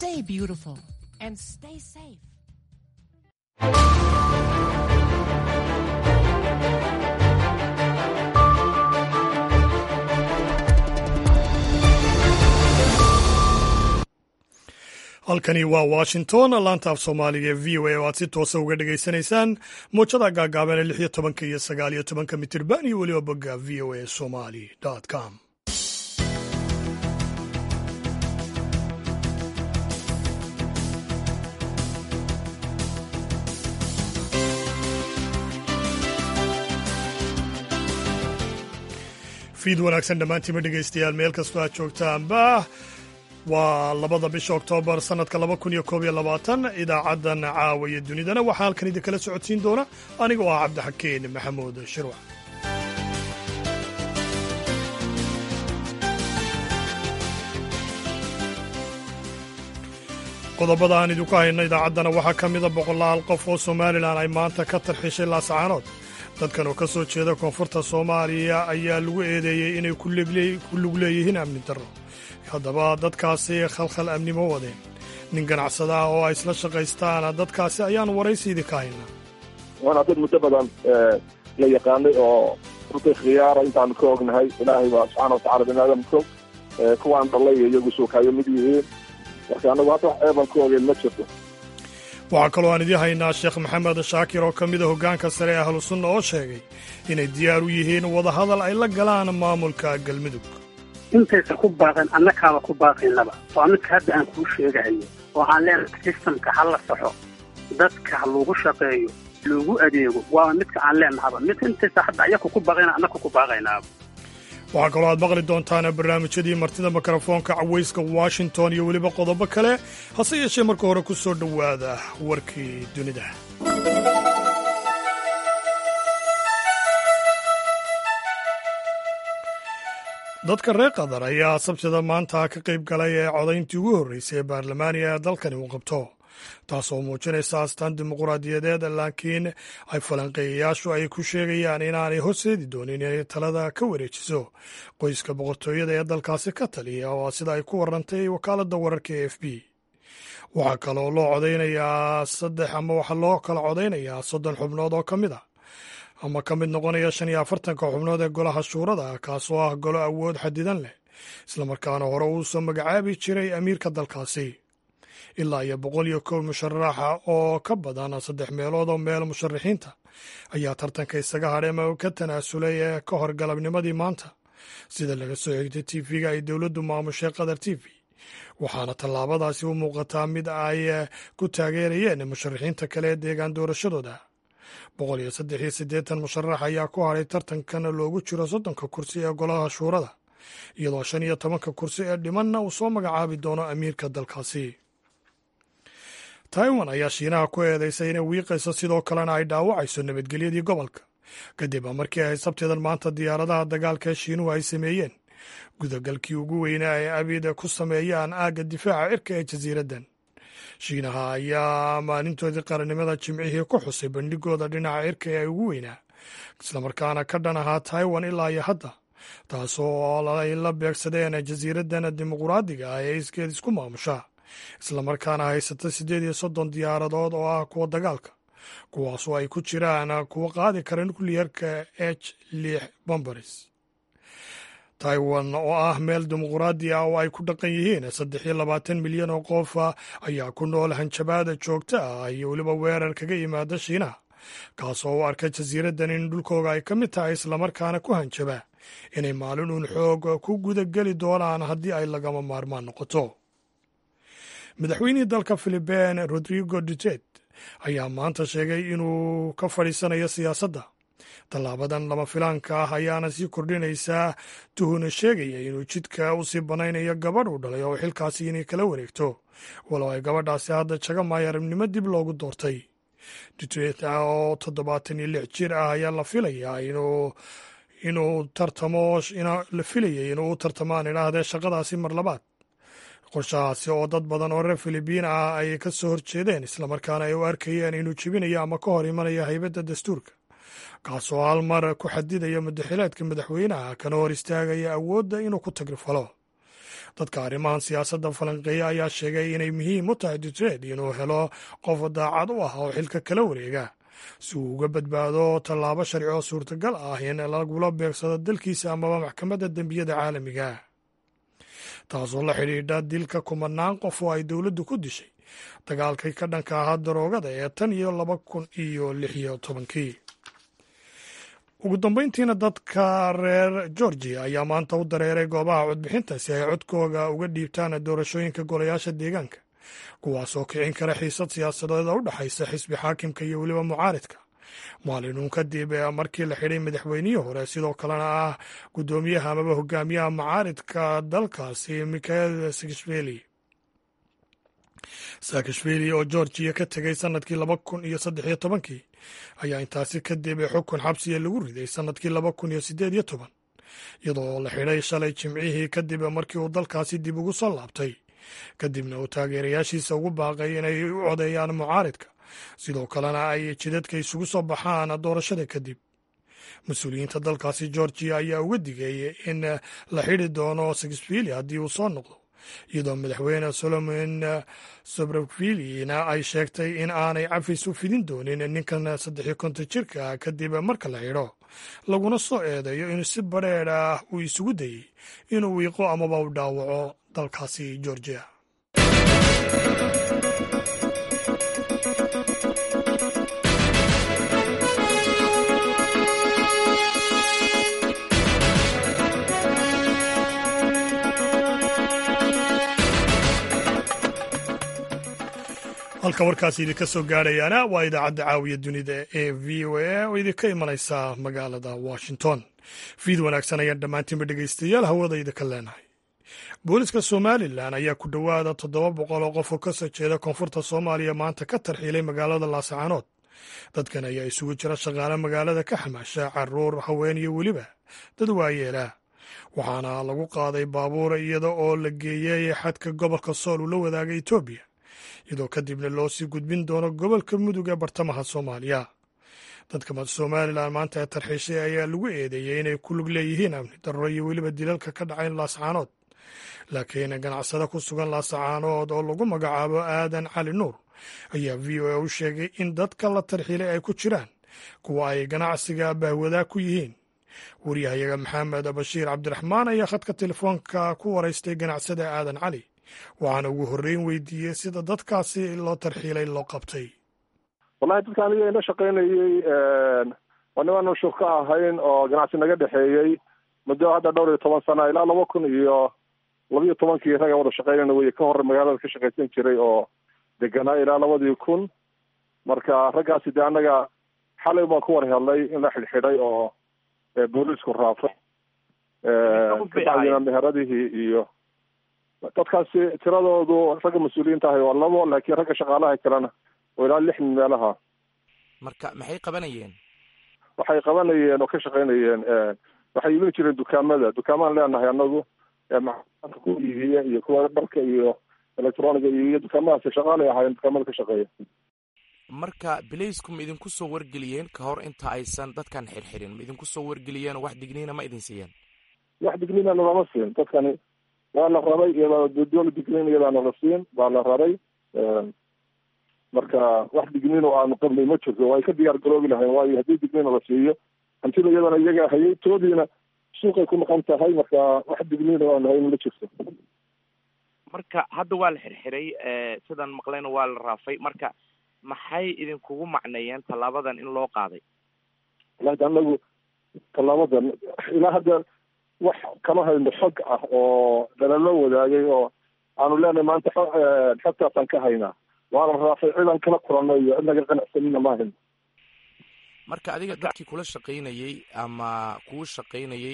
Stay beautiful and stay safe. halkani waa washington laanta af soomaaliga ee v o a oo aad si toosa uga dhagaysanaysaan muujada gaagaaban ee lix iyo tobanka iyo sagaal iyo tobanka mitirban iyo weliba bogga v o a somali com fiid wanaagsan dhammaantiima dhegaystayaal meel kastoo aad joogtaanba waa labada bisha oktoobar sannadka laba kun iyo koob iyo labaatan idaacaddan caawa iyo dunidana waxaa halkan idinkala socodsiin doona aniga oo ah cabdixakeen maxamuud shirwac qodobada aan idinku hayno idaacaddana waxaa ka mida boqolaal qof oo somalilan ay maanta ka tarxishay laasacaanood dadkan oo ka soo jeeda koonfurta soomaaliya ayaa lagu eedeeyey inay ku lug leeyihiin amni darro haddaba dadkaasi khalkhal amnimo wadeen nin ganacsada ah oo ay isla shaqaystaana dadkaasi ayaan waraysiidii ka haynaa waana dad muddo badan la yaqaanay oo runtii khiyaara intaanu ka ognahay ilaahay waa subxaana watacala bini aadamko kuwaan dhallay iyo iyagu suukaayo mid yihiin marka annagu hadda wax eeban ka ogeen ma jirto waxaa kaloo aan idiin haynaa sheekh maxamed shaakir oo ka mida hoggaanka sare ee ahlu sunna oo sheegay inay diyaar u yihiin wadahadal ay la galaan maamulka galmudug intaysa ku baaqeen annakaaba ku baaqaynaba waa midka hadda aan kuu sheegahayo oo aan leenahay sistamka ha la saxo dadka ha lagu shaqeeyo loogu adeego waa midka aan leenahaba mid intaysa hadda ayaku ku baaqayna annaka ku baaqaynaaba waxaa kaloo aad maqli doontaan barnaamijyadii martida mikrofoonka cawayska washington iyo weliba qodobo kale hase yeeshee marka hore ku soo dhowaada warkii dunida dadka reer qatar ayaa sabtida maanta ka qayb galay ee codayntii ugu horreysay ee baarlamaaniga ee dalkani uu qabto taasoo muujinaysa astaan dimuquraadiyadeed laakiin ay falanqeeyayaashu ay ku sheegayaan inaanay horseedi doonin inay talada ka wareejiso qoyska boqortooyada ee dalkaasi ka taliya oo sida ay ku warantay wakaaladda wararka e f b waxaa kaloo loo codaynayaa saddex ama waxaa loo kala codaynayaa soddon xubnood oo ka mid a ama ka mid noqonaya shan iyo afartanka xubnood ee golaha shuurada kaasoo ah golo awood xadidan leh islamarkaana hore uu soo magacaabi jiray amiirka dalkaasi ilaa iyo boqol iyo kow musharaxa oo ka badan saddex meelood oo meel musharaxiinta ayaa tartanka isaga hadhay ama ka tanaasulay ee ka hor galabnimadii maanta sida laga soo xigtay tv-ga ay dowladdu maamushay qatar t v waxaana tallaabadaasi u muuqataa mid ay ku taageerayeen musharaxiinta kale ee deegaan doorashadooda boqol iyo saddex iyo siddeetan musharax ayaa ku hadhay tartankan loogu jiro soddonka kursi ee golaha shuurada iyadoo shan iyo tobanka kursi ee dhimanna uu soo magacaabi doono amiirka dalkaasi taiwan ayaa shiinaha ku eedeysay inay wiiqayso sidoo kalena ay dhaawacayso nabadgelyadii gobolka kadib markii ay sabteedan maanta diyaaradaha dagaalka ee shiinuhu ay sameeyeen gudagalkii ugu weynaa ay abida ku sameeyaan aagga difaaca cirka ee jasiiraddan shiinaha ayaa maalintoodii qarannimada jimcihii ku xusay bandhigooda dhinaca cirka ee ugu weynaa islamarkaana ka dhan ahaa taiwan ilaa iyo hadda taasoo ay la beegsadeen jasiiraddan dimuquraadiga ah ee iskeed isku maamusha islamarkaana haysata siddeed iyo soddon diyaaradood oo ah kuwa dagaalka kuwaasoo ay ku jiraan kuwa qaadi kara nukliyarka h lix bombaris taiwan oo ah meel dimuquraadi ah oo ay ku dhaqan yihiin saddex iyo labaatan milyan oo qof ayaa ku nool hanjabaada joogta ah iyo weliba weerar kaga yimaada shiinaha kaasoo u arka jasiiraddan in dhulkooga ay ka mid tahay islamarkaana ku hanjaba inay maalin uun xoog ku gudageli doonaan haddii ay lagama maarmaan noqoto madaxweynihii dalka philiben rodrigo dutet ayaa maanta sheegay inuu ka fadhiisanayo siyaasadda tallaabadan lama filaanka ah ayaana sii kordhinaysaa tuhuna sheegaya inuu jidka u sii banaynayo gabadh uu dhalay oo xilkaasi inay kala wareegto walow ay gabadhaasi hadda jaga maayarabnimo dib loogu doortay dutet oo toddobaatan iyo lix jir ah ayaa la filayaa inuu inuu tartamo la filayay inuu u tartamaan idhaahdee shaqadaasi mar labaad qorshahaasi oo dad badan oo reer filibiin ah ay ka soo horjeedeen islamarkaana ay u arkayeen inuu jebinayo ama ka hor imanayo haybadda dastuurka kaasoo hal mar ku xadidaya madaxileedka madaxweynaha kana hor istaagaya awoodda inuu ku tagrifalo dadka arrimahan siyaasadda falanqeeya ayaa sheegay inay muhiim u tahay dutred inuu helo qof daacad u ah oo xilka kala wareega si uu uga badbaado tallaabo sharci oo suurtagal ah in lagula beegsado dalkiisa amaba maxkamadda dembiyada caalamiga taasoo la xidhiidha dilka kumanaan qof oo ay dowladdu ku dishay dagaalkii ka dhanka ahaa daroogada ee tan iyo laba kun iyo lix iyo tobankii ugu dambeyntiina dadka reer georgia ayaa maanta u dareeray goobaha codbixinta si ay codkooga uga dhiibtaan doorashooyinka golayaasha deegaanka kuwaasoo kicin kara xiisad siyaasadeed oo u dhexaysa xisbi xaakimka iyo weliba mucaaridka maalinuun kadib markii la xidhay madaxweynihii hore sidoo kalena ah guddoomiyaha amaba hogaamiyaha mucaaridka dalkaasi mikhael sakashvili saakashvili oo georgiya ka tegay sanadkii laba kun iyo saddex iyo tobankii ayaa intaasi kadib xukun xabsiya lagu riday sanadkii laba kun iyo siddeed iyo toban iyadoo la xidhay shalay jimcihii kadib markii uu dalkaasi dib ugu soo laabtay kadibna uu taageerayaashiisa ugu baaqay inay u codeeyaan mucaaridka sidoo kalena ay jidadka isugu soo baxaan doorashada kadib mas-uuliyiinta dalkaasi georgiya ayaa uga digay in la xidhi doono sakashvili haddii uu soo noqdo iyadoo madaxweyne solomon sobrovillina ay sheegtay in aanay cafis u fidin doonin ninkan saddexiyo konton jirka kadib marka la xidho laguna soo eedeeyo in si badrheer ah uu isugu dayey inuu wiiqo amaba u dhaawaco dalkaasi georgiya halka warkaasi idinka soo gaadhayaana waa idaacadda caawiya dunida ee v o a oo idinka imanaysa magaalada washington fiid wanaagsan ayaan dhammaantiinba dhegaystayaal hawada idinka leenahay booliska somalilan ayaa ku dhowaada toddoba boqol oo qof oo ka soo jeeda koonfurta soomaaliya maanta ka tarxiilay magaalada laascaanood dadkan ayaa isugu jira shaqaale magaalada ka xamaasha caruur haween iyo weliba dad waayeela waxaana lagu qaaday baabuur iyada oo la geeyey xadka gobolka sool uu la wadaaga etoobiya iyadoo kadibna loo sii gudbin doono gobolka mudug ee bartamaha soomaaliya dadka somalilan maanta ee tarxiishay ayaa lagu eedeeyey inay ku lug leeyihiin amni darro iyo weliba dilalka ka dhacay laascaanood laakiin ganacsade ku sugan laascaanood oo lagu magacaabo aadan cali nuur ayaa v o a u sheegay in dadka la tarxiilay ay ku jiraan kuwa ay ganacsiga bahwadaa ku yihiin waryahayaga maxamed bashiir cabdiraxmaan ayaa khadka telefoonka ku waraystay ganacsada aadan cali waxaana ugu horreyn weydiiyey sida dadkaasi loo tarxiilay loo qabtay wallahi dadka aniga ina shaqaynayey waa nimaanu shur ka ahayn oo ganacsi naga dhexeeyey muddo hadda dhowr iyo toban sana ilaa laba kun iyo labiyo tobankii ragga wada shaqaynayna wey ka hore magaalada ka shaqaysan jiray oo deganaa ilaa labadii kun marka raggaasi dee annaga xalay baan ku war helnay in la xidhxidhay oo booliisku raafay kabacdina meheradihii iyo dadkaasi tiradoodu ragga mas-uuliyiinta ahay waa labo laakiin ragga shaqaalaha kalena oo ilaa lix min meelaha marka maxay qabanayeen waxay qabanayeen oo ka shaqaynayeen waxay iibin jireen dukaamada dukaamaan leenahay anagu macaanka ku iibiya iyo kuwa dharka iyo electroniga iibiya dukaamadaasi shaqaalay ahaayeen dukaamada ka shaqeeya marka bilaysku ma idinku soo wargeliyeen ka hor inta aysan dadkan xirxirin ma idinku soo wargeliyeen oo wax digniina ma idin siiyeen wax digniina nalama siin dadkani waa la rabay iyadoo doola digniin iyadaa nala siin baa la rabay marka wax digniin oo aanu qabnay ma jirto waa ay ka diyaar garoobi lahayn waayo haddii digniina la siiyo hantida iyadana iyaga hayay toodiina suuqay ku maqan tahay marka wax digniin oo aanu hayn ma jirto marka hadda waa la xirxiray sidaan maqlayna waa la raafay marka maxay idinkugu macneeyeen tallaabadan in loo qaaday wallahi anagu tallaabadan ilaa hadda wax kama hayno xog ah oo dhalalo wadaagay oo aanu leenahay maanta xogtaasaan ka haynaa waana raafay cidan kala kulanno iyo cid naga qanacsanina ma hayno marka adiga dadkii kula shaqaynayey ama kuu shaqaynayey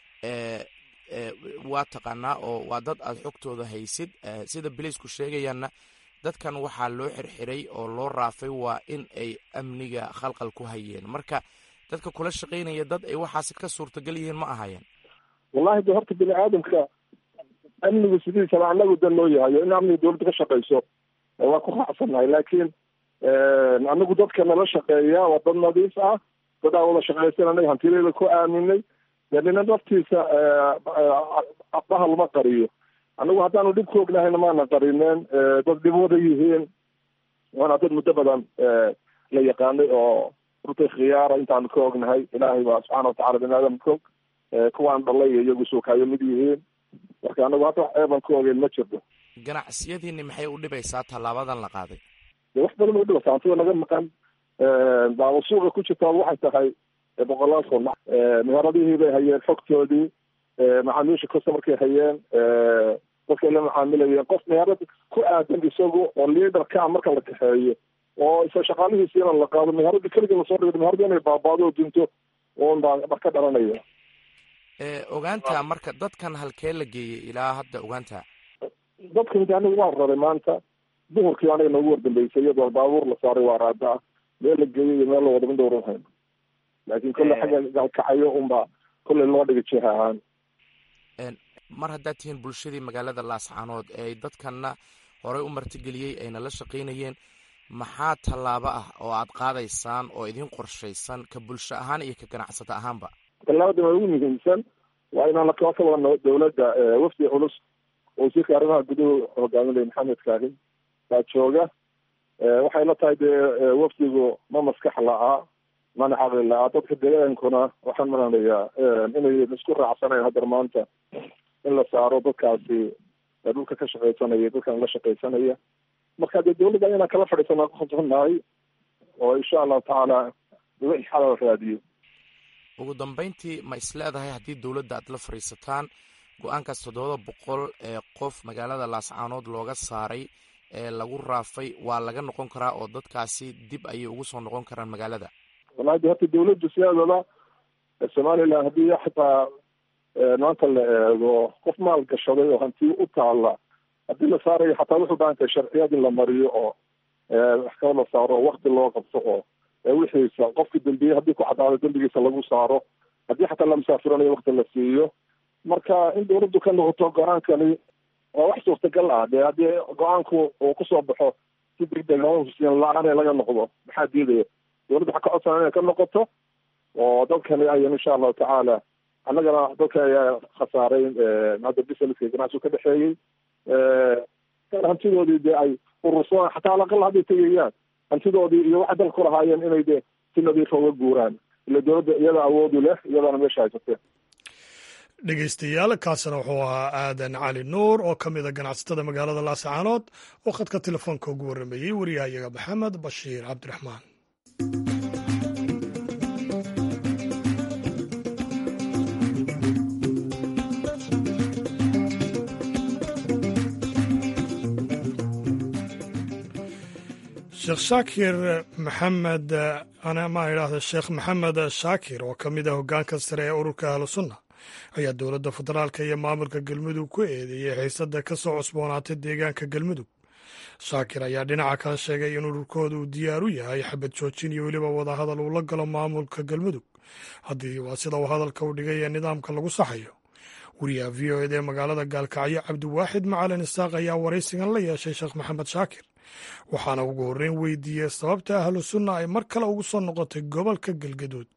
waa taqaanaa oo waa dad aada xogtooda haysid sida bilaysku sheegayaanna dadkan waxaa loo xirxiray oo loo raafay waa in ay amniga khalqal ku hayeen marka dadka kula shaqaynaya dad ay waxaasi ka suurtagal yihiin ma ahayeen wallahi de horta bini aadamka amnigu sidiisaba anagu dan loo yahayo in amniga dawladda ka shaqayso waa ku raacsannahay laakiin anagu dadka nala shaqeeya waa dad nadiif ah dad aa wada shaqaysan anaga hantideeda ku aaminay dee nina naftiisa bahal ma qariyo annagu haddaanu dhib ku ognahayna maana qarineen dad dhib wada yihiin waana dad muddo badan la yaqaanay oo runtii khiyaara intaanu ka ognahay ilaahay baa subxaana watacala bini aadam ka og kuwaan dhalay iyo iyagu suukaayo mid yihiin marka anagu hadda wax eeban ka ogeyn ma jirto ganacsiyadiini maxay u dhibaysaa tallaabadan la qaaday de wax badan u dhibaysaa hantida naga maqan daaba suuqa ku jirtaa waxay tahay boqolaal kun meheradihii bay hayeen xogtoodii macaamiisha customarkay hayeen dadkay la macaamilayeen qof meherad ku aadan isagu oo liaderka marka la kaxeeyo oo isa shaqaalihiisiina la qaado meherada keliga lasoo dhigo meherada inay baabaado oo dunto un baa ba ka dhalanaya ogaanta marka dadkan halkee la geeyey ilaa hadda ogaanta dadkan de aniga waan raray maanta duhurkii aniga noogu wardambeysay iyadoo baabuur la saaray waa raada ah meel la geeyey iyo meel la wada midowr hayn laakin kolle xagga galkacayo unba kolley loo dhigay jiha ahaan mar haddaad tihiin bulshadii magaalada laascaanood ee dadkanna horey u martigeliyey ayna la shaqaynayeen maxaa tallaabo ah oo aad qaadaysaan oo idin qorshaysan ka bulsho ahaan iyo ka ganacsato ahaanba tallaabada waa ugu muhiimsan waa inaan la kala wadno dawladda wafdi culus wasiirka arrimaha guduhu hogaaminaya maxamed kaahin baa jooga waxay la tahay dee wafdigu ma maskax la-aa mana caqli la-aa dadka deegaankuna waxaan malanayaa inay isku raacsanayn haddar maanta in la saaro dadkaasi dhulka ka shaqaysanaya dadkan la shaqaysanaya marka dee dawladda inaan kala fadhiisana kukhasbannahay oo insha allahu tacaala wixii xalal raadiyo ugu dambeyntii ma is leedahay haddii dowladda aad la fadhiisataan go-aankaas toddobada boqol ee qof magaalada laascaanood looga saaray ee lagu raafay waa laga noqon karaa oo dadkaasi dib ayay ugu soo noqon karaan magaalada wallahi de horta dawladdu sideedaba somaliland haddii xataa maanta la eego qof maal gashaday oo hanti u taala haddii la saarayo xataa wuxuu baahan tahay sharciyad in la mariyo oo maxkamad la saaro oo wakti loo qabto oo wixiisa qofki dembiye haddii ku caddaado dembigiisa lagu saaro haddii xataa la musaafiranayo wakti la siiyo marka in dawladdu ka noqoto go-aankani waa wax suurtagal ah dee haddii go-aanku uu kusoo baxo si degdeg hosiin la-aan laga noqdo maxaa diidaya dawladda waxaa ka codsan inay ka noqoto oo dadkani ayan insha allahu tacaala annagana dadka ayaa khasaaray hadda businesska ganacsigu ka dhexeeyey hantidoodii dee ay urursadaan xataa alaqal hadday tegayaan hantidoodii iyo waxay dalka ku lahaayeen inay de si nadiifa uga guuraan ila dawladda iyada awoodu leh iyadana meesha haysatee dhegeystayaal kaasina wuxuu ahaa aadan cali nuur oo ka mid a ganacsatada magaalada laascaanood oo khadka telefoonka ugu warrameeyey wariyahayaga maxamed bashiir cabdiraxmaan sheekh shaakir maxamed ma idhaahda sheekh maxamed shaakir oo ka mid ah hoggaanka sare ee ururka ahlu sunna ayaa dowladda federaalka iyo maamulka galmudug ku eedeeyey xiisada ka soo cusboonaatay deegaanka galmudug shaakir ayaa dhinaca kale sheegay in ururkooda uu diyaar u yahay xabad joojin iyo weliba wadahadal uu la galo maamulka galmudug haddii waa sida uu hadalka u dhigay ee nidaamka lagu saxayo wariyaha v o ed ee magaalada gaalkacyo cabdiwaaxid macalin isaaq ayaa waraysigan la yeeshay sheekh maxamed shaakir waxaana ugu horreyn weydiiyey sababta ahlu sunna ay mar kale ugu soo noqotay gobolka galgaduud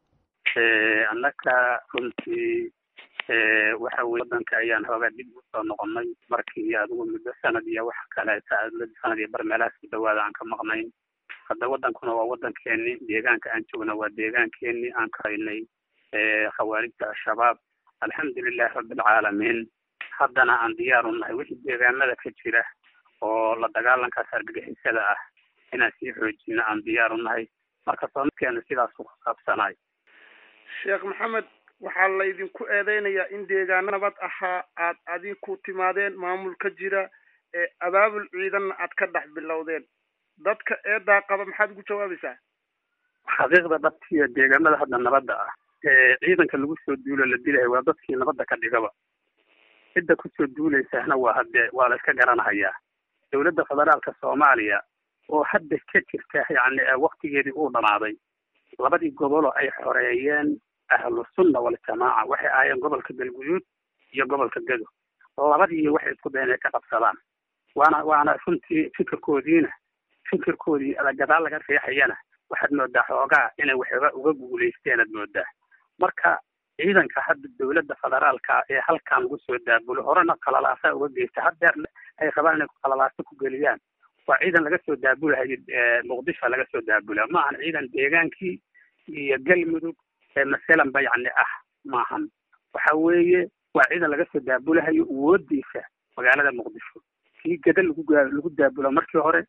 annaka runtii waxa weye waddanka ayaan hoogaa dib u soo noqonnay markii adigu muddo sanad iyo wax kaleeta sanad iyo bar meelahaas ku dhawaada aan ka maqnayn hadda waddankuna waa waddankeeni deegaanka aan joogna waa deegaankeeni aan ka haynay khawaarijta al-shabaab alxamdulilahi rabbilcaalamiin haddana aan diyaar u nahay wixii deegaanada ka jira oo la dagaalankaas argagixisada ah inaan sii xoojino aan diyaar u nahay marka soomidkeenu sidaas ku saabsanaay sheekh maxamed waxaa laydinku eedeynayaa in deegaano nabad ahaa aad adinku timaadeen maamul ka jira ee abaabul ciidanna aad ka dhex bilowdeen dadka eedaa qaba maxaad ugu jawaabaysaa xaqiiqda dhabtiyo deegaanada hadda nabadda ah ee ciidanka lagu soo duulo la dilayo waa dadkii nabadda ka dhigaba cidda kusoo duulaysahna waa hadde waa la iska garanahayaa dowladda federaalka soomaaliya oo hadda ka jirta yacni waktigeedii uu dhamaaday labadii goboloo ay xoreeyeen ahlu sunna waljamaaca waxay ahaayeen gobolka galguduud iyo gobolka gedo labadii waxay isku dayen inay ka qabsadaan waana waana runtii fikirkoodiina fikirkoodii gadaal laga riixayana waxaad moodaa xoogaa inay waxooga uga guulaysteen aad moodaa marka ciidanka hadda dowladda federaalka ee halkan lagu soo daabulo horena qalalaasa uga geysta haddeerna ay rabaan inay qalalaasa ku geliyaan waa ciidan laga soo daabulahayo muqdisho laga soo daabula ma ahan ciidan deegaankii iyo galmudug ee masalanba yacni ah maahan waxa weeye waa ciidan laga soo daabulahayo awoodiisa magaalada muqdisho kii gada lagu lagu daabulo markii hore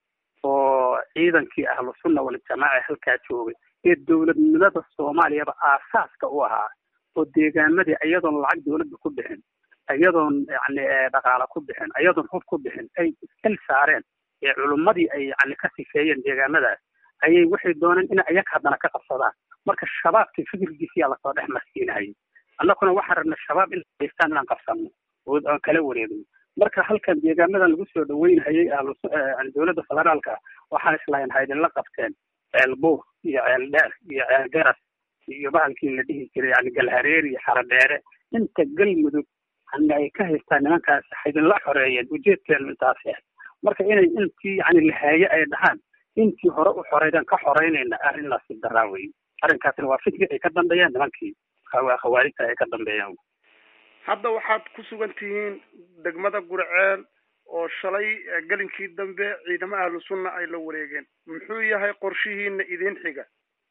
oo ciidankii ahlu sunna waljamaaca halkaa joogay ee dowladnimada soomaaliyaba aasaaska u ahaa oo deegaamadii iyadoon lacag dowladda ku bixin iyadoon yani dhaqaala ku bixin iyadoon hub ku bixin ay iskal saareen ee culummadii ay yani ka sifeeyeen deegaamadaas ayay waxay dooneen in ayaga haddana ka qabsadaan marka shabaabkii fikirkiisiyaa lasoo dhex marsiinahayay annaguna waxaan rabna shabaab in haystaan inaan qabsano oo aan kala wareegno marka halkan deegaamadan lagu soo dhaweynhayay ahlu dowladda federaalka waxaan islahayn haydinla qabteen ceel buur iyo ceel dheer iyo ceel garas iyo bahalkii la dhihi jiray yani galhareer iyo xaradheere inta galmudug yani ay ka haystaan nimankaas haydinla xoreeyeen ujeedkeenu intaas ah marka inay intii yani lahaaye ay dhahaan intii hore u xoreydaan ka xoreynayna arrinlaasi daraa wey arrinkaasna waa fikri ay ka dambeeyaan nimankii khawaarijta ay ka dambeeyaan hadda waxaad ku sugan tihiin degmada gurceel oo shalay gelinkii dambe ciidamo ahlu sunna ay la wareegeen muxuu yahay qorshihiina idin xiga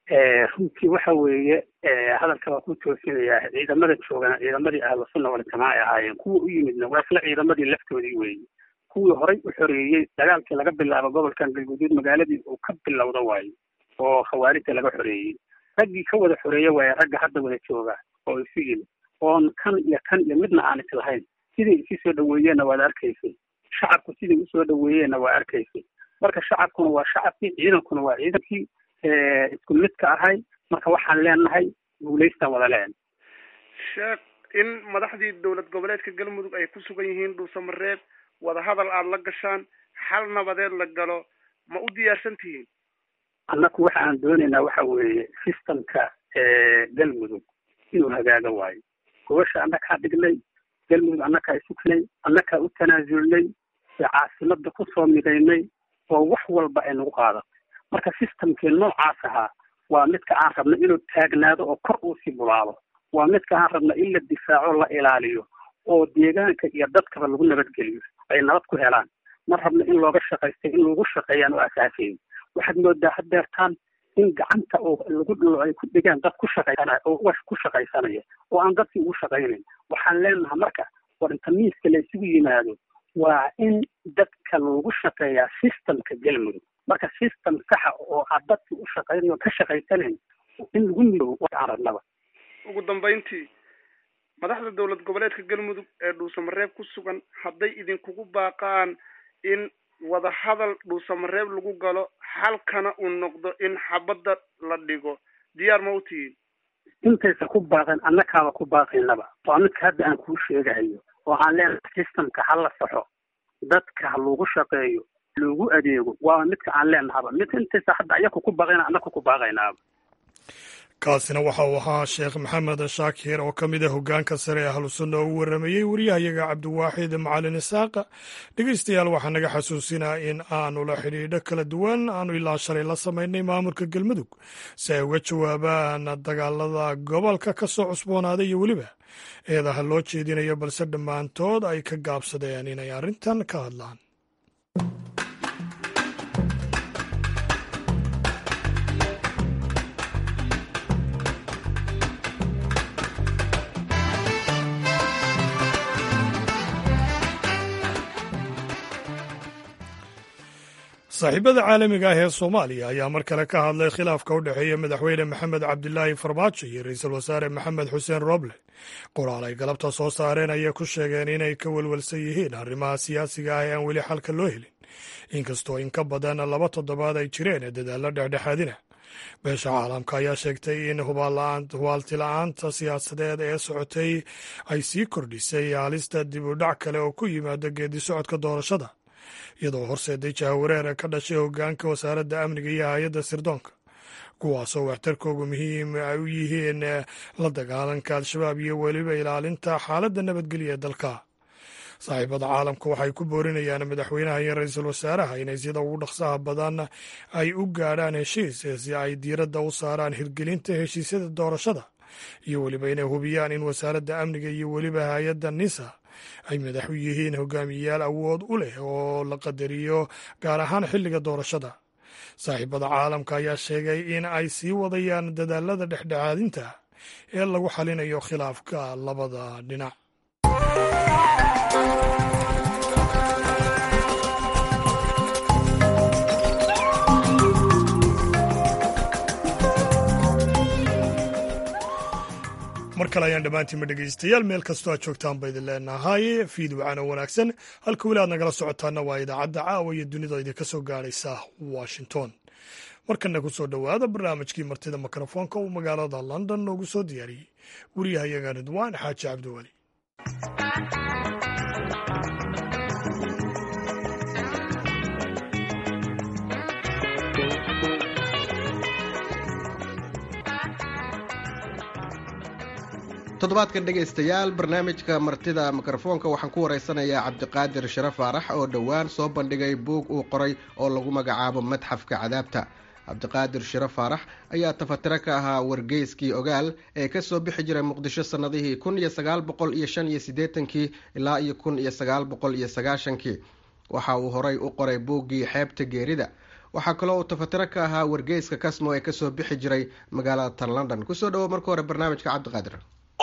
runtii waxa weeye hadalka waa ku toosinayaa ciidamada joogana ciidamadii ahlu sunna waljamaaca ay ahaayeen kuwa u yimidna waa isla ciidamadii laftoodii weeye kuwii horay u xoreeyey dagaalkii laga bilaabo gobolkan galguduud magaaladii uu ka bilowda waayo oo khawaarijta laga xoreeyey raggii ka wada xoreeye waaye ragga hadda wada jooga oo isu yimid oon kan iyo kan iyo midna aan islahayn siday isi soo dhaweeyeenna waad arkaysay shacabku siday usoo dhaweeyeenna waa arkaysay marka shacabkuna waa shacabkii ciidankuna waa ciidankii isku midka ahay marka waxaan leenahay guulaystaan wada leen sheekh in madaxdii dowlad goboleedka galmudug ay ku sugan yihiin dhuusamareeb wadahadal aada la gashaan xal nabadeed la galo ma u diyaarsan tihiin annaku waxa aan doonaynaa waxa weeye systemka galmudug inuu hagaaga waayo gobasha annakaa dhignay galmudug annakaa isugnay annakaa u tanaasulnay ee caasimada kusoo midaynay oo wax walba ay nagu qaadatay marka systemkii noocaas ahaa waa midka aan rabna inuu taagnaado oo kor uu sii bulaalo waa midka aan rabna in la difaaco la ilaaliyo oo deegaanka iyo dadkaba lagu nabadgeliyo ay nabad ku helaan ma rabna in looga shaqaystay in lagu shaqeeyaan oo asaasayn waxaad moodaa haddeertaan in gacanta oo lagu ay ku dhigaan dad ku shaqaysanaya oo ugash ku shaqaysanaya oo aan dadkii ugu shaqaynayn waxaan leenahay marka war inta miiska la isugu yimaado waa in dadka lagu shaqeeyaa systemka galmudug marka system saxa oo aad dadkii u shaqaynayo ka shaqaysanayn in lagu midoobo waxaan rabnaba ugu dambayntii madaxda dowlad goboleedka galmudug ee dhuusamareeb ku sugan hadday idinkugu baaqaan in wadahadal dhuusamareeb lagu galo xalkana uu noqdo in xabadda la dhigo diyaar ma u tihiin intaysa ku baaqeen annakaaba ku baaqaynaba waa midka hadda aan kuu sheegahayo oo aan leenahay systemka ha la saxo dadka ha lagu shaqeeyo lagu adeego waa midka aan leenahaba mid intaysa hadda ayaku ku baaqayna annaku ku baaqaynaaba kaasina waxa uu ahaa sheekh maxamed shaakir oo ka mid a hoggaanka sare ee ahlusunna oo u warramayey wariyahayaga cabdiwaaxid macalin isaaqa dhegeystayaal waxaa naga xasuusinaa in aanu la xidhiidho kala duwan aanu ilaa shalay la samaynay maamulka galmudug si ay uga jawaabaan dagaalada gobolka ka soo cusboonaaday iyo weliba eedaha loo jeedinayo balse dhammaantood ay ka gaabsadeen inay arrintan ka hadlaan saaxiibada caalamiga ah ee soomaaliya ayaa mar kale ka hadlay khilaafka u dhexeeya madaxweyne maxamed cabdilaahi farmaajo iyo ra-iisul wasaare maxamed xuseen roble qoraal ay galabta soo saareen ayay ku sheegeen inay ka welwelsan yihiin arrimaha siyaasiga ah ee aan weli xalka loo helin inkastoo in ka badan laba toddobaad ay jireen ee dadaallo dhexdhexaadina beesha caalamka ayaa sheegtay in hubaaltila-aanta siyaasadeed ee socotay ay sii kordhisay haalista dib u dhac kale oo ku yimaada geedi socodka doorashada iyadoo horseeday jahawareer ka dhashay hoggaanka wasaaradda amniga iyo hay-adda sirdoonka kuwaasoo waxtarkoogu muhiim ay u yihiin la dagaalanka al-shabaab iyo weliba ilaalinta xaaladda nabadgelya ee dalka saaxiibada caalamka waxay ku boorinayaan madaxweynaha iyo ra-iisul wasaaraha inay sida ugu dhaqsaha badan ay u gaadhaan heshiis si ay diiradda u saaraan hirgelinta heshiisyada doorashada iyo weliba inay hubiyaan in wasaaradda amniga iyo weliba hay-adda nisa ay madax u yihiin hogaamiyeyaal awood u leh oo la qadariyo gaar ahaan xilliga doorashada saaxiibada caalamka ayaa sheegay in ay sii wadayaan dadaalada dhexdhexaadinta ee lagu xalinayo khilaafka labada dhinac mar kale ayaan dhammaantiinma dhegaystayaal meel kastoo aad joogtaan ba idin leenahay fiid wacana wanaagsan halka weli aad nagala socotaana waa idaacadda caawa iyo dunida idinka soo gaadhaysa washington markana ku soo dhowaada barnaamijkii martida mikrofoonka uu magaalada london noogu soo diyaariyey wariyahayaga ridwaan xaaji cabdiweli toddobaadkan dhegaystayaal barnaamijka martida mikrofoonka waxaan ku waraysanayaa cabdiqaadir share faarax oo dhowaan soo bandhigay buug uu qoray oo lagu magacaabo madxafka cadaabta cabdiqaadir shire faarax ayaa tafatiro ka ahaa wargeyskii ogaal ee kasoo bixi jiray muqdisho sannadihii kun iyo sagaal boqol iyo shan iyo siddeetankii ilaa iyo kun iyo sagaal boqol iyo sagaashankii waxa uu horay u qoray buuggii xeebta geerida waxaa kaloo uu tafatiro ka ahaa wargeyska kasmo ee kasoo bixi jiray magaalada tan london kusoo dhawo marka hore barnaamijka cabdiqaadir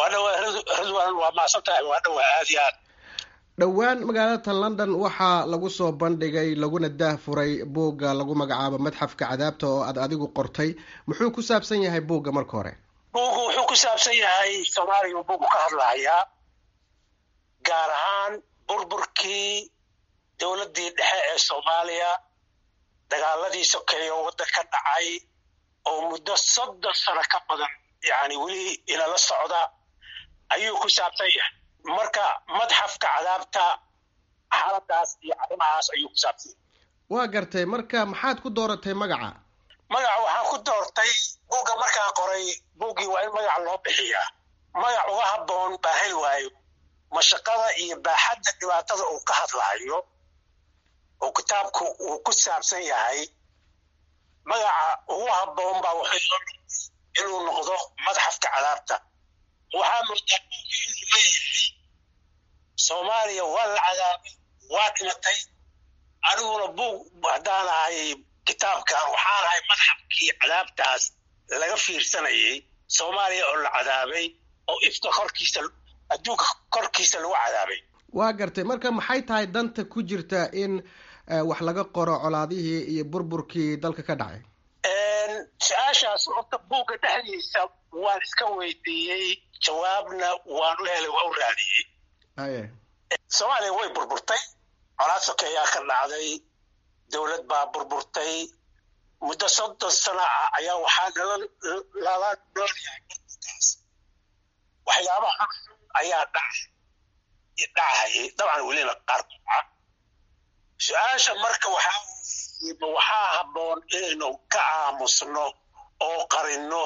dhowaan magaalada tan london waxaa lagu soo bandhigay laguna daah furay buugga lagu magacaabo madxafka cadaabta oo aad adigu qortay muxuu ku saabsan yahay buugga marka hore buuggu wuxuu ku saabsan yahay soomaaliya buuggu ka hadlahayaa gaar ahaan burburkii dowladdii dhexe ee soomaaliya dagaaladii sokeeye oo waddan ka dhacay oo muddo soddon sano ka badan yani weli inala socda ayuu ku saabsan yahay marka madxafka cadaabta xaaladaas iyo arrimahaas ayuu ku saabsan yahay waa gartay marka maxaad ku dooratay magaca magaca waxaan ku doortay buugga markaan qoray buuggii waa in magac loo bixiyaa magac uga habboon baa heli waayo mashaqada iyo baaxadda dhibaatada uu ka hadlaayo oo kitaabku uu ku saabsan yahay magaca ugu habboon baa wuxuu inuu noqdo madxafka cadaabta waxaa moodaa buugii inuu leeyahay soomaaliya waa la cadaabay waa dhimatay aniguna buug haddaan ahay kitaabkan waxaan ahay madxafkii cadaabtaas laga fiirsanayay soomaaliya oo la cadaabay oo ifka korkiisa adduunka korkiisa lagu cadaabay waa gartay marka maxay tahay danta ku jirta in wax laga qoro colaadihii iyo burburkii dalka ka dhacay su-aashaas horta buugga dhexdiisa waan iska weydiiyey jawaabna waan u helay waa u raadiyey soomaaliya way burburtay colaad sokeeyaa ka dhacday dowlad baa burburtay muddo soddon sano ah ayaa waxaa lala noolyahay burburkaas waxyaabaha ayaa dhacayay dabcan welina qaar dhaca su-aasha marka waxaa waxaa habboon inaynu ka aamusno oo qarinno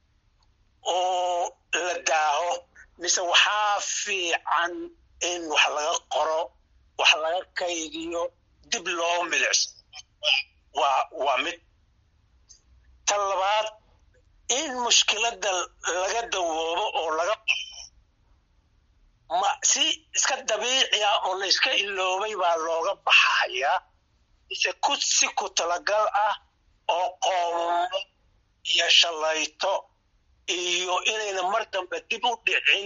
oo la daaho mise waxaa fiican in wax laga qoro wax laga kaydiyo dib loo milicso waa waa mid tan labaad in mushkiladda laga dawoobo oo laga qoro ma si iska dabiici ah oo la iska iloobay baa looga baxayaa mise ku si ku talagal ah oo qoomumo iyo shallayto iyo inayna mar dambe dib u dhicin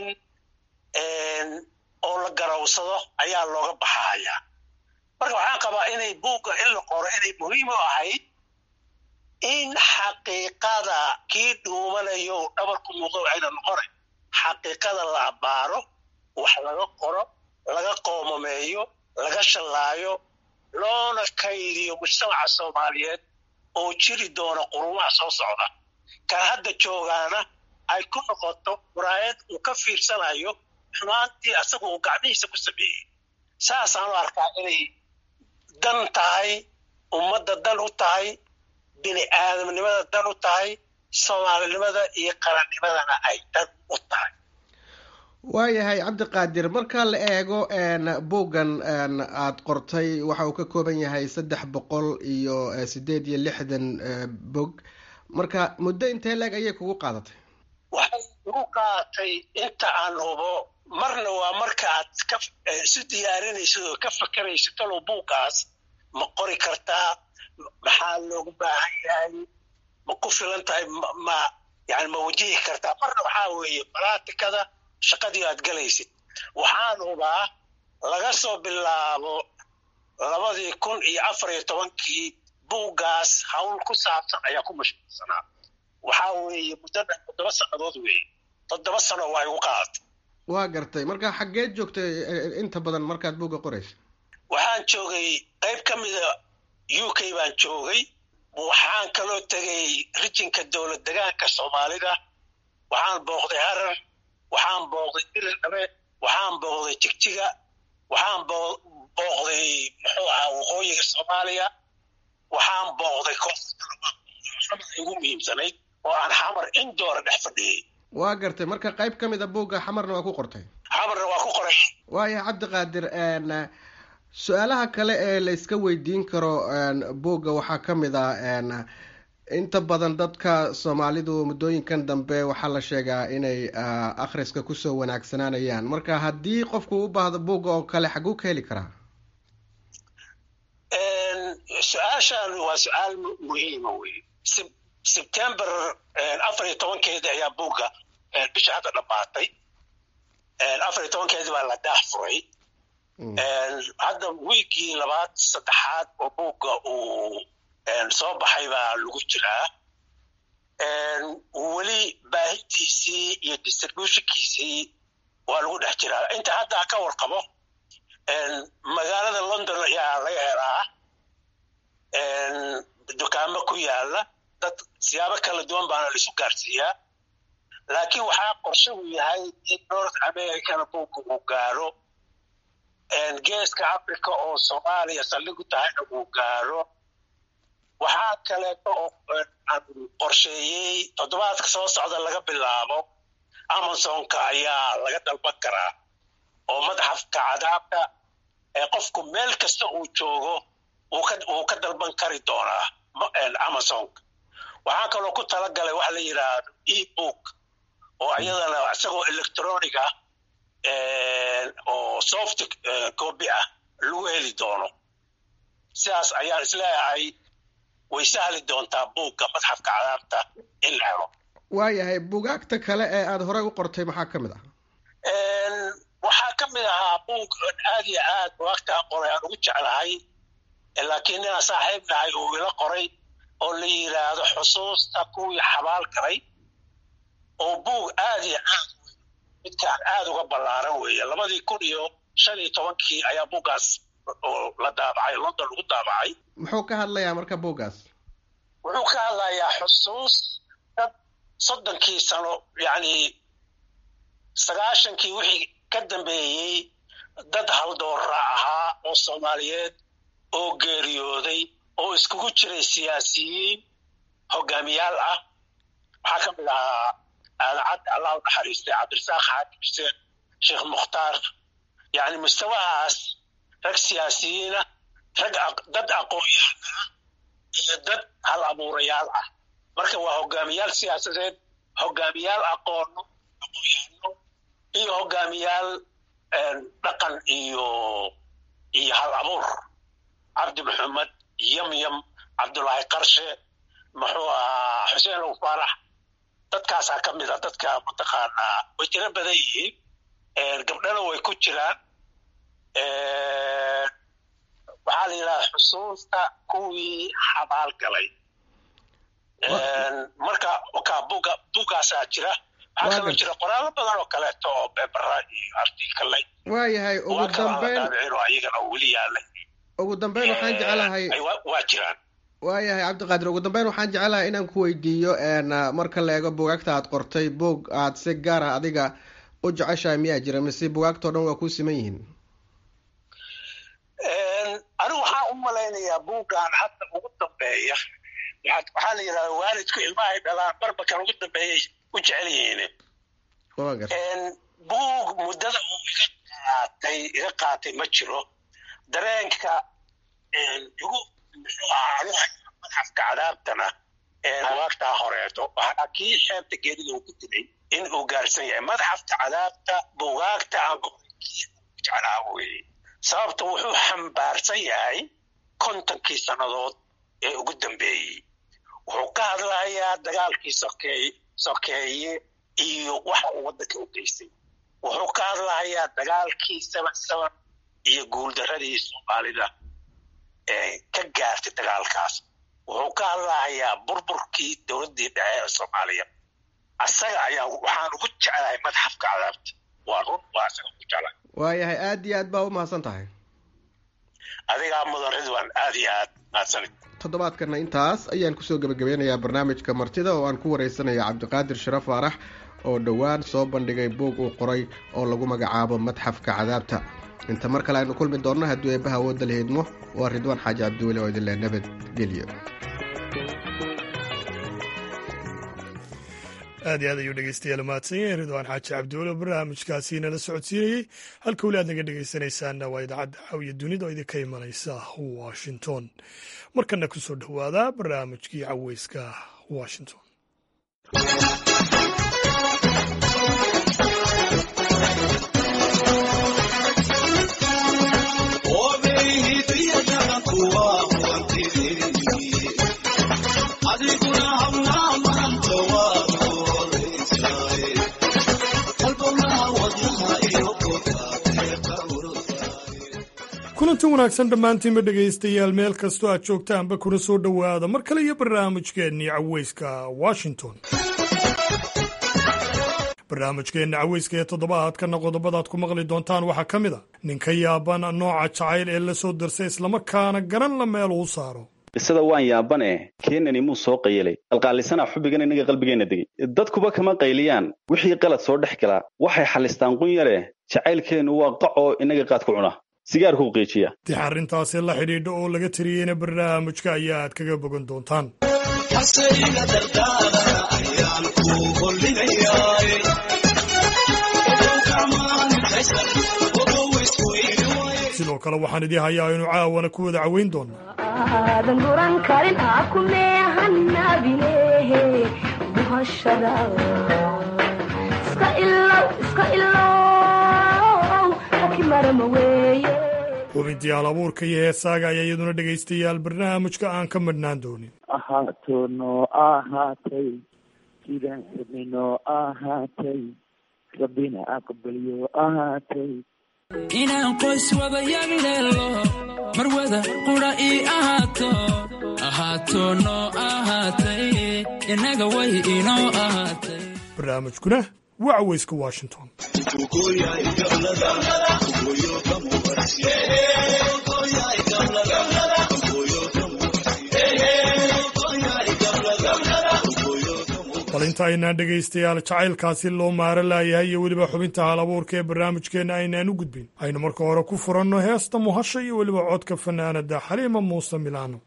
oo la garawsado ayaa looga baxayaa marka waxaan qabaa inay buugga in la qoro inay muhiim u ahayd in xaqiiqada kii dhuumanayo dhabarku muuqdo waxayna noqonay xaqiiqada la abbaaro wax laga qoro laga qoomameeyo laga shallaayo loona kaydiyo mujtamaca soomaaliyeed oo jiri doona qurumaha soo socda kan hadda joogaana ay ku noqoto muraayad uu ka fiirsanayo xumaantii asagu uu gacmihiisa ku sameeyey saasaanu arkaa inay dan tahay ummadda dan u tahay bini aadamnimada dan u tahay soomaalinimada iyo qarannimadana ay dan u tahay waayahay cabdiqaadir marka la eego buuggan aada qortay waxa uu ka kooban yahay saddex boqol iyo sideed iyo lixdan bog marka muddo intee leeg ayay kugu qaadatay waxay ugu qaatay inta aan hubo marna waa marka aad ka isu diyaarinaysid oo ka fakeraysid talow buuggaas ma qori kartaa maxaa loogu baahan yahay ma ku filan tahay ma yani ma wajihi kartaa marna waxaa weeye balaatikada shaqadii aad galaysid waxaan hubaa laga soo bilaabo labadii kun iyo afar iyo tobankii buuggaas hawl ku saabsan ayaa ku mashquulsanaa waxaa weeye muddo dhan toddoba sannadood weeye toddoba sano waa igu qaadatay waa gartay marka xaggeed joogtay inta badan markaad buugga qoraysa waxaan joogay qayb ka mida u k baan joogay waxaan kaloo tegay rijinka dowlad degaanka soomaalida waxaan booqday harar waxaan booqday diridhabe waxaan booqday jigjiga waxaan booqday muxuu ahaa waqooyiga soomaaliya waxaan booqday koonfurta igu muhiimsanayd oo aan xamar indoora dhex fadhiyey waa gartay marka qayb ka mid a buugga xamarna waa ku qortay xamarna waa ku qoray waaya cabdiqaadir su-aalaha kale ee la iska weydiin karo buugga waxaa ka mid ah inta badan dadka soomaalidu muddooyinkan dambe waxaa la sheegaa inay akhriska kusoo wanaagsanaanayaan marka haddii qofku u baahdo buugga oo kale xaguu ka heli karaa su-aashan waa su-aal muhiima wey sebtember afar iyo tobankeedi ayaa buugga bisha hadda dhammaatay afar iyo tobankeedi baa la daah furay hadda wiigii labaad saddexaad oo buugga uu soo baxay baa lagu jiraa weli baahintiisii iyo distributionkiisii waa lagu dhex jiraa inta hadda ka warqabo magaalada london ayaa laga helaa dukaamo ku yaala dad siyaabo kala duwan baana laisu gaarsiiyaa laakiin waxaa qorshe uu yahay in north americana buugga uu gaaro geeska africa oo soomaaliya saldhig u tahayna uu gaaro waxaa kaleeto oo aan qorsheeyey toddobaadka soo socda laga bilaabo amazonka ayaa laga dalban karaa oo madaxafka cadaabka ee qofku meel kasta uu joogo wuu ka dalban kari doonaa amazonka waxaa kaloo ku talagalay waxa la yidhaahdo e book oo iyadana isagoo electronic ah oo soft copy ah lagu heli doono sidaas ayaan isleeyahay way sahli doontaa buugga madxafka cadaabta in la helo waayahay buugaagta kale ee aada horey u qortay maxaa ka mid ah waxaa ka mid ahaa buug aad iyo aad bugaagtaa qoray aan ugu jeclahay laakiin ninaan saaxiib nahay uu ila qoray oo la yidhaahdo xusuusta kuwii xabaal galay oo buug aad iyo aad midkaan aad uga ballaaran weeye labadii kun iyo shan iyo tobankii ayaa buuggaas la daabacay london lagu daabacay muxuu ka hadlayaa marka buuggaas wuxuu ka hadlayaa xusuus dad soddonkii sano yacni sagaashankii wixii ka dambeeyey dad haldoora ahaa oo soomaaliyeed oo geeriyooday oo iskugu jiray siyaasiyiin hogaamiyaal ah waxaa ka mid ahaa aadacadda allah u naxariistay cabdirasaaq xaakim xuseen sheekh mukhtaar yacni mustawahaas rag siyaasiyiina rag dad aqoon-yahana ah iyo dad hal abuurayaal ah marka waa hogaamiyaal siyaasadeed hogaamiyaal aqoono aqoon-yahano iyo hogaamiyaal dhaqan iyo iyo hal abuur cabdi maxamed yamyam cabdullaahi qarshe muxuu ahaa xuseen ow faarax dadkaasaa ka mid a dadka mataqaanaa way tiro badan yihiin gabdhana way ku jiraan waxaa la yidhaha xusuusta kuwii xabaal galay marka ka buga bugaasaa jira waxaa kaloo jira qoraalo badan oo kaleeto oo bebera iyo artikalay waayahay ugu dambeyn ayagana weli yaalay ugu dambeyn waxaan jecelahay waa jiraan waayahay cabdiqaadir ugu dambeyn waxaan jecelahay inaan ku weydiiyo marka la eego bugaagta aad qortay buog aad si gaara adiga u jeceshahay miyaa jira mise bugaagtao dhan waa ku siman yihiin anigu waxaan u malaynayaa buuggan hadda ugu dambeeya waxaa la yidhahda waalidku ilmahay dhalaan barbakan ugu dambeeyay u jecel yihiin buug muddada uu iga qaatay iga qaatay ma jiro dareenka igu muxuu ahaa madxafka cadaabtana bugaagtaa horeeto waxaa kii xeebta geerida uu ku dilay in uu gaarsan yahay madxafka cadaabta bugaagta aan kii jeclaa weeye sababta wuxuu xambaarsan yahay kontonkii sannadood ee ugu dambeeyey wuxuu ka hadlayaa dagaalkii sokeeye sokeeye iyo waxa uu waddanka u geystay wuxuu ka hadlayaa dagaalkii seven seven iyo guuldaradii soomaalida ee ka gaartay dagaalkaas wuxuu ka hadlayaa burburkii dowladdii dhexe ee soomaaliya asaga ayaa waxaan ugu jeclahay madxafka cadaabta waa run waa asaga ugu jeclahay waayahay aad iyo aad baa u mahadsan tahay adigaa mudan ridwan aad iyo aad mahadsanid toddobaadkana intaas ayaan kusoo gebagabeynayaa barnaamijka martida oo aan ku wareysanaya cabdiqaadir sharaf faarax oo dhowaan soo bandhigay buug uu qoray oo lagu magacaabo madxafka cadaabta inta mar kale aynu kulmi doonno hadduu eebbaha awoodda la heedmo waa ridwaan xaaji cabdiweli oo idinle nabadgelyo aad iyo aad ayuu dhegeystayaal mahadsan yahay ridwaan xaaji cabdiweli oo barnaamijkaasi nala socodsiinayey halka weli aad naga dhegeysanaysaanna waa idaacadda caawiya dunida oo idinka imanaysa washington markana ku soo dhowaada barnaamijkii caweyska washington kulanti wanaagsan dhammaantiinba dhegaystayaal meel kastoo aad joogtaanba kuna soo dhowaada mar kale iyo barnaamijkeennii caweyska washington barnaamijkeenna caweyska ee toddobaadkana qodobadaad ku maqli doontaan waxaa ka mid a ninka yaaban nooca jacayl ee la soo darsay islamarkaana garan la meel uu saaro qisada waan yaabane keenani muu soo qayilay qalqaalisanaa xubbigan innaga qalbigeenna degay dadkuba kama qayliyaan wixii qalad soo dhex galaa waxay xallistaan qun yare jacaylkeennu waa qacoo innaga qaad ku cuna sigaarkuu qiijiya dix arrintaasi la xidhiidha oo laga tiriyeyna barnaamijka ayaa aad kaga bogan doontaan sidoo kale waxaan idii hayaa inu caawana ku wada caweyn doonaa aadan guran karin akumeehanabinehe buhashada iska ilow iska ilow akimarama weeye xubintii hal abuurka iyo heesaaga ayaa iyaduna dhegaystayaal barnaamijka aan ka madhnaan doonin ahaato noo ahaatay sidaan rabnay noo ahaatay rabbina aqbalyo ahaatay inaan qoys wada yabileelo mar wada qura ii ahaato ahaato noo ahaatay innaga way inoo ahaatay barnaamijkuna waa caweyska washington bal inta aynaan dhegaystayaal jacaylkaasi loo maaro laayahay iyo weliba xubinta hal abuurka ee barnaamijkeenna aynaan u gudbin aynu marka hore ku furanno heesta muhasha iyo weliba codka fanaanada xaliima muuse milaano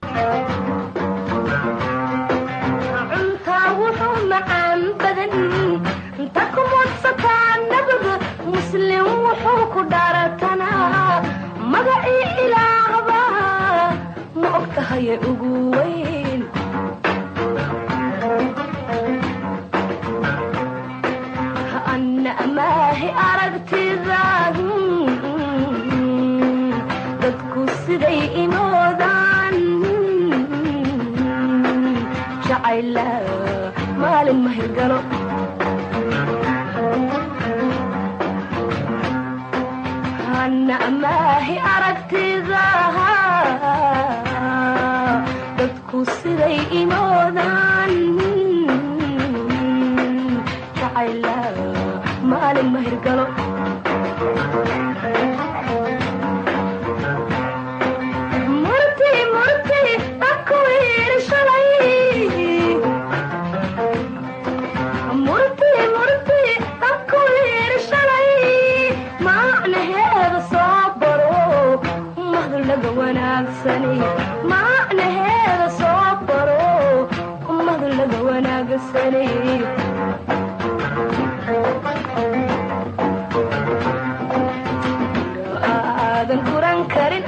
cuntaa wuxuu macaan badan inta ku mudsataa nabiga muslim wuxuu ku dhaaratanaa magacii ilaahba ma og tahaye ugu weyn anna amaahi aragtida dadku siday imoodaan jacayla maalin ma hirgalo anna amaahi aragtida dadku siday imoodaan jacayla maalin ma hirgalo murti murti aku yiri shalay murti murti aku yiri shalay macnaheeda soo baro mahdu laga wanaagsani macnaheeda soo baro mahdu laga wanaagsani aadan guran karin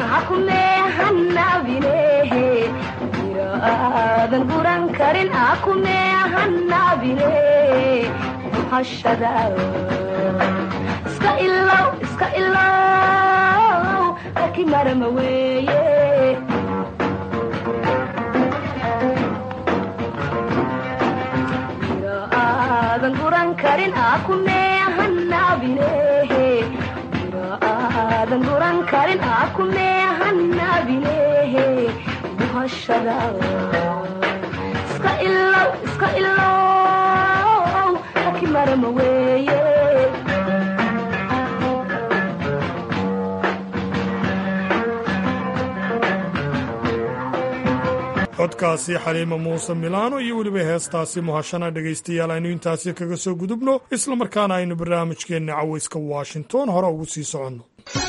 akumeehanabinehe aadan guran karin akumeehanabi hanaabine muhashada iska ilow iska ilow laki marama weeye mira aadan guran karin akunee hanaabine mira aadan guran karin akunee hanaabine muhashada iska ilow iska ilow laki marama weeye codkaasi xaliima muuse milaano iyo weliba heestaasi muhashana dhegaystayaal aynu intaasi kaga soo gudubno islamarkaana aynu barnaamijkeenna cawayska washington hore ugu sii soconno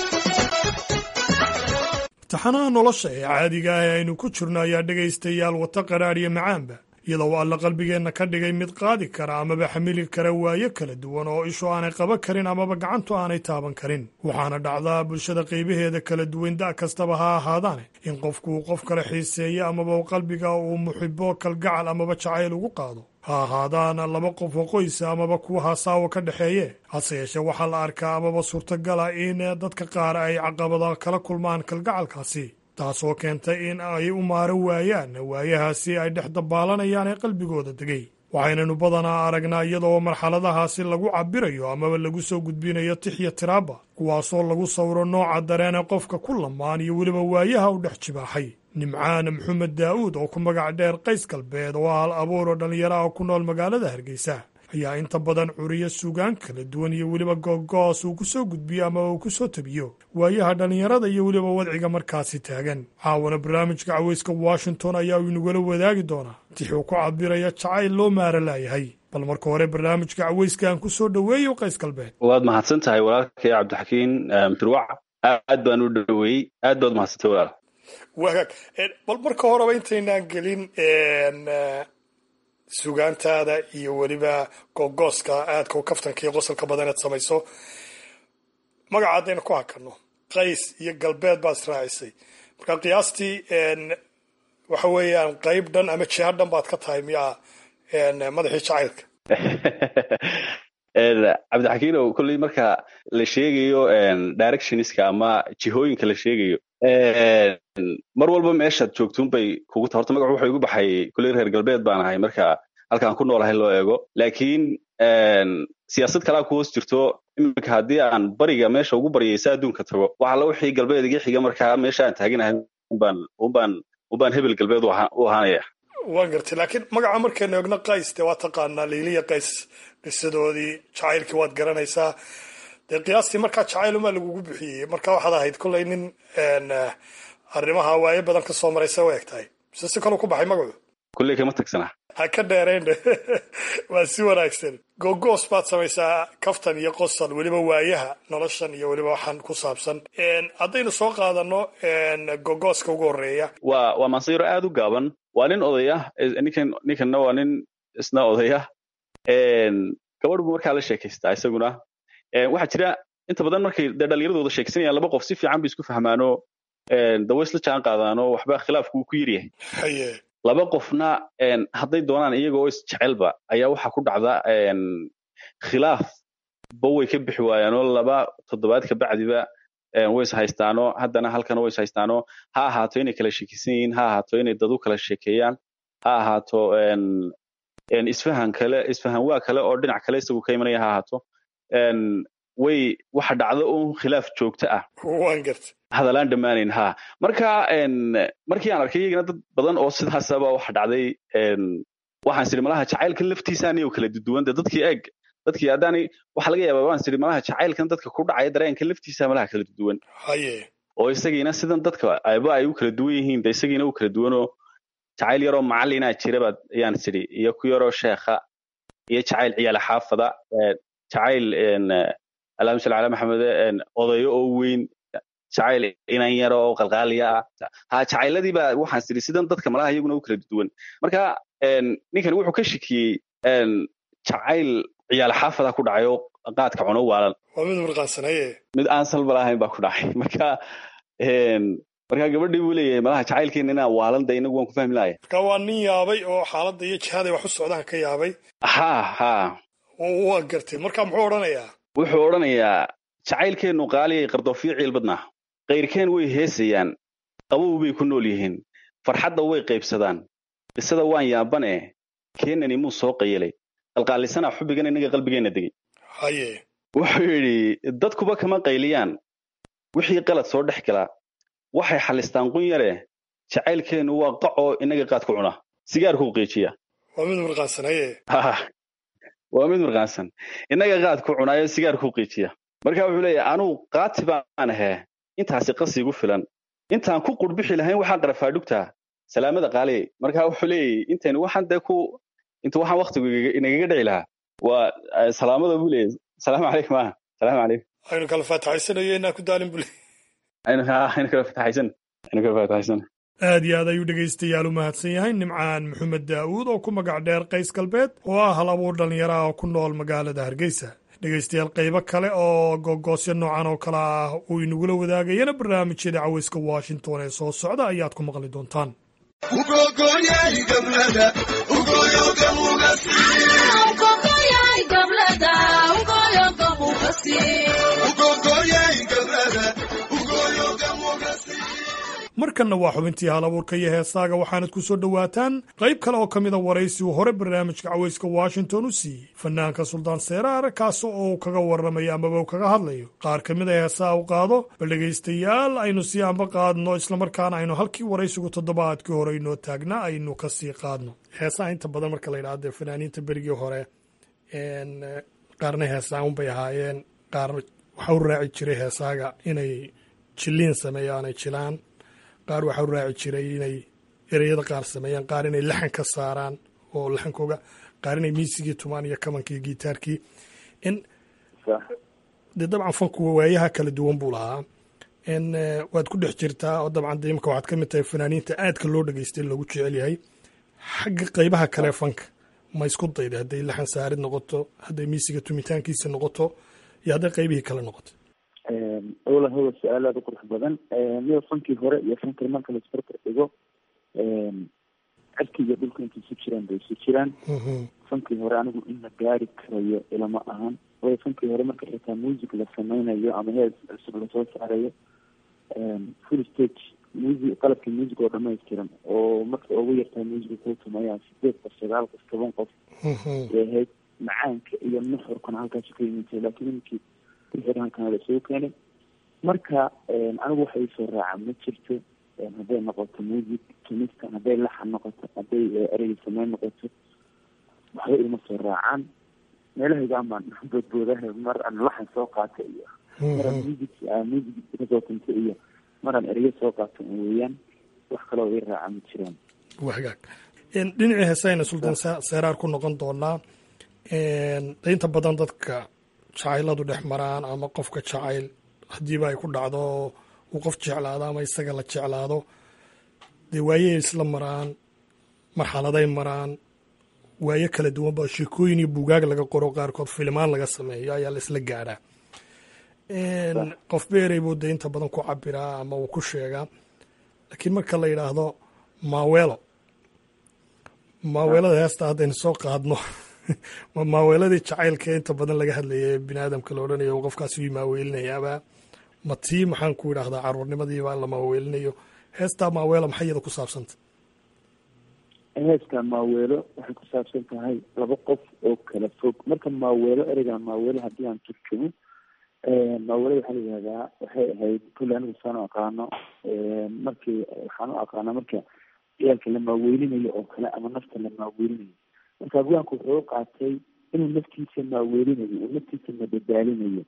taxanaha nolosha ee caadiga ah ee aynu ku jirno ayaa dhegaystayaal wata qadhaadh iyo macaanba iyadoo alla qalbigeenna ka dhigay mid qaadi kara amaba xamili kara waayo kala duwan oo ishu aanay qaban karin amaba gacantu aanay taaban karin waxaana dhacdaa bulshada qaybaheeda kala duwan da' kastaba ha ahaadaane in qofku uu qof kale xiiseeyo amaba qalbiga uu muxibo kalgacal amaba jacayl ugu qaado ha ahaadaana laba qof oo qoysa amaba kuwa hasaawo ka dhexeeye hase yeeshee waxaa la arkaa amaba suurtagala in dadka qaar ay caqabada kala kulmaan kalgacalkaasi taasoo keentay in ay u maaran waayaan waayahaasi ay dhex dabaalanayaan ee qalbigooda degay waxaynanu badanaa aragnaa iyadoo marxaladahaasi lagu cabirayo amaba lagu soo gudbinayo tixya tiraaba kuwaasoo lagu sawiro nooca dareene qofka ku lamaan iyo weliba waayaha u dhex jibaaxay nimcaan maxamed daa'uud oo ku magac dheer qays galbeed oo hal abuur oo dhallinyaraha ku nool magaalada hargeysa ayaa inta badan curiyo suugaan kala duwan iyo weliba googoos uu ku soo gudbiyo ama uu ku soo tabiyo waayaha dhallinyarada iyo weliba wadciga markaasi taagan caawana barnaamijka caweyska washington ayaa uu inagula wadaagi doonaa tixuu ku cabiraya jacayl loo maara laayahay bal marka hore barnaamijka caweyska aan ku soo dhoweeyo qays galbeed waad mahadsan tahay walaalkay cabdixakiin birwac aad baan u dhoweeyey aad baad mahadsantay walaal wagaag bal marka horeba intaynaan gelin sugaantaada iyo weliba googooska aadka u kaftanka iyo qosolka badan eed samayso magaca haddaynu ku hakanno qays iyo galbeed baad israacisay marka qiyaastii waxa weeyaan qayb dhan ama jiha dhan baad ka tahay miyaa madaxii jacaylka cabdixakiinow kolley marka la sheegayo directionska ama jihooyinka la sheegayo mar walba meeshaad joogtuunbay kugu ta horta magacu wuxuu igu baxay kolley reer galbeed baan ahay marka halkaan ku noolahay loo eego laakiin siyaasad kalaa ku hoos jirto iminka haddii aan bariga meesha ugu baryaysa adduunka tago waxa la wixii galbeed iga xiga markaa meesha aan taaganahay unbaan unbaan unbaan hebel galbeed u ahaanaya waan gartay laakiin magaca markaynu eegno qays dee waa taqaanaa liiliya qays qisadoodii jacaylkii waad garanaysaa dee qiyaastii markaa jacaylumaa lagugu bixiyey marka waxaad ahayd kollay nin arrimaha waayo badan ka soo maraysa u eg tahay mise si kaluu ku baxay magacu kulley kama tagsana ha ka dheerayn waa si wanaagsan gogoos baad samaysaa kaftan iyo qosol weliba waayaha noloshan iyo weliba waxaan ku saabsan haddaynu soo qaadano gogooska ugu horeeya waa waa mansayro aad u gaaban waa nin odaya ninkan ninkanna waa nin isna odaya gabadh buu markaa la sheekaystaa isaguna waxaa jira inta badan markay dee dhallinyaradooda sheekaysanayaan laba qof si fiican bay isku fahmaano dawo isla jaan qaadaano waxba khilaafku uu ku yaryahay laba qofna hadday doonaan iyaga oo isjecelba ayaa waxaa ku dhacda khilaaf ba way ka bixi waayaanoo laba toddobaad ka bacdiba way is haystaano haddana halkana way is haystaano ha ahaato inay kala sheekaysan yihiin ha ahaato inay dad u kala sheekeeyaan ha ahaato isfahan kale isfahan waa kale oo dhinac kale isagu ka imanaya ha ahaato way waxa dhacdo un khilaaf joogto ah waan garta hadalaan dhammaanayn ha marka markii aan arkay iyagana dad badan oo sidaasaba waxa dhacday waxaan sidhi malaha jacaylkan laftiisaaniyo kala duduwan de dadkii eeg dadkii haddaanay waxa laga yaabaa waan sidhi malaha jacaylkan dadka ku dhacaya dareenka laftiisa malaha kala duduwan haye oo isagiina sidan dadka ayba ay u kala duwan yihiin de isagiina u kala duwanoo jacayl yaroo macallinaa jirabaad ayaan sidhi iyo ku yaroo sheekha iyo jacayl ciyaale xaafada jacayl allahuma salli calaa maxamed odayo oo weyn jacayl inan yaro oo qalqaaliya ah ha jacayladii baa waxaan sidhi sidan dadka malaha iyaguna u kala duwan marka ninkan wuxuu ka shikiyey jacayl ciyaal xaafada ku dhacay oo qaadka cuno waalan waa mid murqaansanaye mid aan salba lahayn baa ku dhacay marka marka gabadhii buu leeyahay malaha jacaylkeena inaa waalanda inagu waan ku fahmi lahaya marka waa nin yaabay oo xaaladda iyo jihaday wax u socdaan ka yaabay ha ha waa gartay marka muxuu odhanayaa wuxuu odhanayaa jacaylkeennu qaaliyay qardoofiyo ciilbadnaa kayrkeen way heesayaan qabow bay ku nool yihiin farxadda way qaybsadaan qisada waan yaabane keenani muu soo qayelay qalqaalisanaa xubbigan innaga qalbigeenna degay haye wuxuu yidhi dadkuba kama qayliyaan wixii qalad soo dhex galaa waxay xalistaan qun yare jacaylkeennu waa qacoo innaga qaad ku cuna sigaarkuu qiijiya waa mid mirqaansan haye waa mid mirqaansan innaga qaad ku cunaayo sigaarkuu qiijiya marka wuxuu leeyahay anugu qaati baan ahee intaasi qasigu filan intaan ku qurbixi lahayn waxaa qarafaadhugtaa salaamada qaaliyay marka wuxuu leeyahy intaynu waxaan dee ku intu waxaan waktigu inagaga dhici lahaa waa salaamada buu leeyahy salaamu calaykum ah salaamu calaykum aynu kala faataxaysanayo inaa ku daalin bule aynu aynu kala faataxaysan aynu kala faataxaysan aad iyo aad ayuu dhegaystayaal u mahadsan yahay nimcaan maxamed daa'uud oo ku magac dheer qays galbeed oo ah hal abuur dhallinyaro ah oo ku nool magaalada hargeysa dhegaystayaal qaybo kale oo gogoosyo noocan oo kale ah uu inagula wadaagayana barnaamijyada caweyska washington ee soo socda ayaad ku maqli doontaan markanna waa xubintii hal abuurka iyo heesaaga waxaanad ku soo dhowaataan qayb kale oo ka mida waraysi uu hore barnaamijka caweyska washington u siiyey fanaanka suldaan seeraar kaas oo uu kaga warramayo amaba uu kaga hadlayo qaar ka mid a heesaa u qaado bal dhegaystayaal aynu sii amba qaadno islamarkaana aynu halkii waraysigu toddobaadkii hore inoo taagnaa aynu ka sii qaadno heesaha inta badan marka la yidhahdo dee fanaaniinta berigii hore qaarna heesaa unbay ahaayeen qaar waxaa u raaci jiray heesaaga inay jiliin sameeyaan ay jilaan qaar waxaa u raaci jiray inay ereyada qaar sameeyaan qaar inay laxan ka saaraan oo laxankooga qaar inay miisigii tumaan iyo kamankii gitaarkii in dee dabcan fanku waayaha kala duwan buu lahaa in waad ku dhex jirtaa oo dabcan de imika waxaad ka mid tahay fanaaniinta aadka loo dhegeystay lagu jecel yahay xagga qaybaha kale fanka ma isku dayda hadday laxan saarid noqoto hadday miisiga tumitaankiisa noqoto iyo hadday qaybihii kale noqoto ola howa su-aal aada u qurux badan miya fankii hore iyo fankii marka la isbarbar dhigo cirki iyo dhulka intay isu jiraan bay isu jiraan fankii hore anigu in la gaari karayo ilama ahan waayo fankii hore marka xitaa music la sameynayo ama hees cusub lasoo saarayo full stage music qalabka music oo dhamaystiran oo marka ugu yartahay musica kuu tumayaan sideed qof sagaal qof toban qof ay ahayd macaanka iyo nuxurkana halkaasi ka yimintay laakiin iminkii xirankan la soo keenay marka anigu waxa iisoo raaca ma jirto hadday noqoto music tumista hadday laxan noqoto hadday ereyga sameyn noqoto waxba ilma soo raacaan meelahaygaan boodboodaha mar aan laxan soo qaata iyo maraan music music kasoo tunta iyo maraan ereyo soo qaato weeyaan wax kaloo ii raaca ma jiraan waa hagaag dhinacii heesayna sultaan seeraar ku noqon doonaa inta badan dadka jacayladu dhex maraan ama qofka jacayl haddiiba ay ku dhacdo uu qof jeclaado ama isaga la jeclaado dee waayey isla maraan marxaladay maraan waayo kala duwan ba sheekooyin iyo buugaag laga qoro qaarkood filimaan laga sameeyo ayaa la isla gaadhaa qof beerey buu dee inta badan ku cabiraa ama uu ku sheegaa laakiin marka la yidhaahdo maaweelo maaweelada heesta haddaynu soo qaadno maaweeladii jacaylka inta badan laga hadlaya ee bini aadamka la odhanayo uu qofkaas ii maaweelinayaaba ma tii maxaan ku idhahdaa caruurnimadiibaa la maaweelinayo heestaa maaweelo maxay iyada ku saabsanta heeska maaweelo waxay ku saabsan tahay laba qof oo kala fog marka maaweelo ereyga maaweelo haddii aan turjumo maaweelada waxaa la yihahdaa waxay ahayd kulle anigu saan u aqaano markii waxaan u aqaanaa marka ciyaalka la maaweelinayo oo kale ama nafta la maaweelinayo marka abwaanku wuxuu u qaatay inuu naftiisa maaweelinayo uu naftiisa madadaalinayo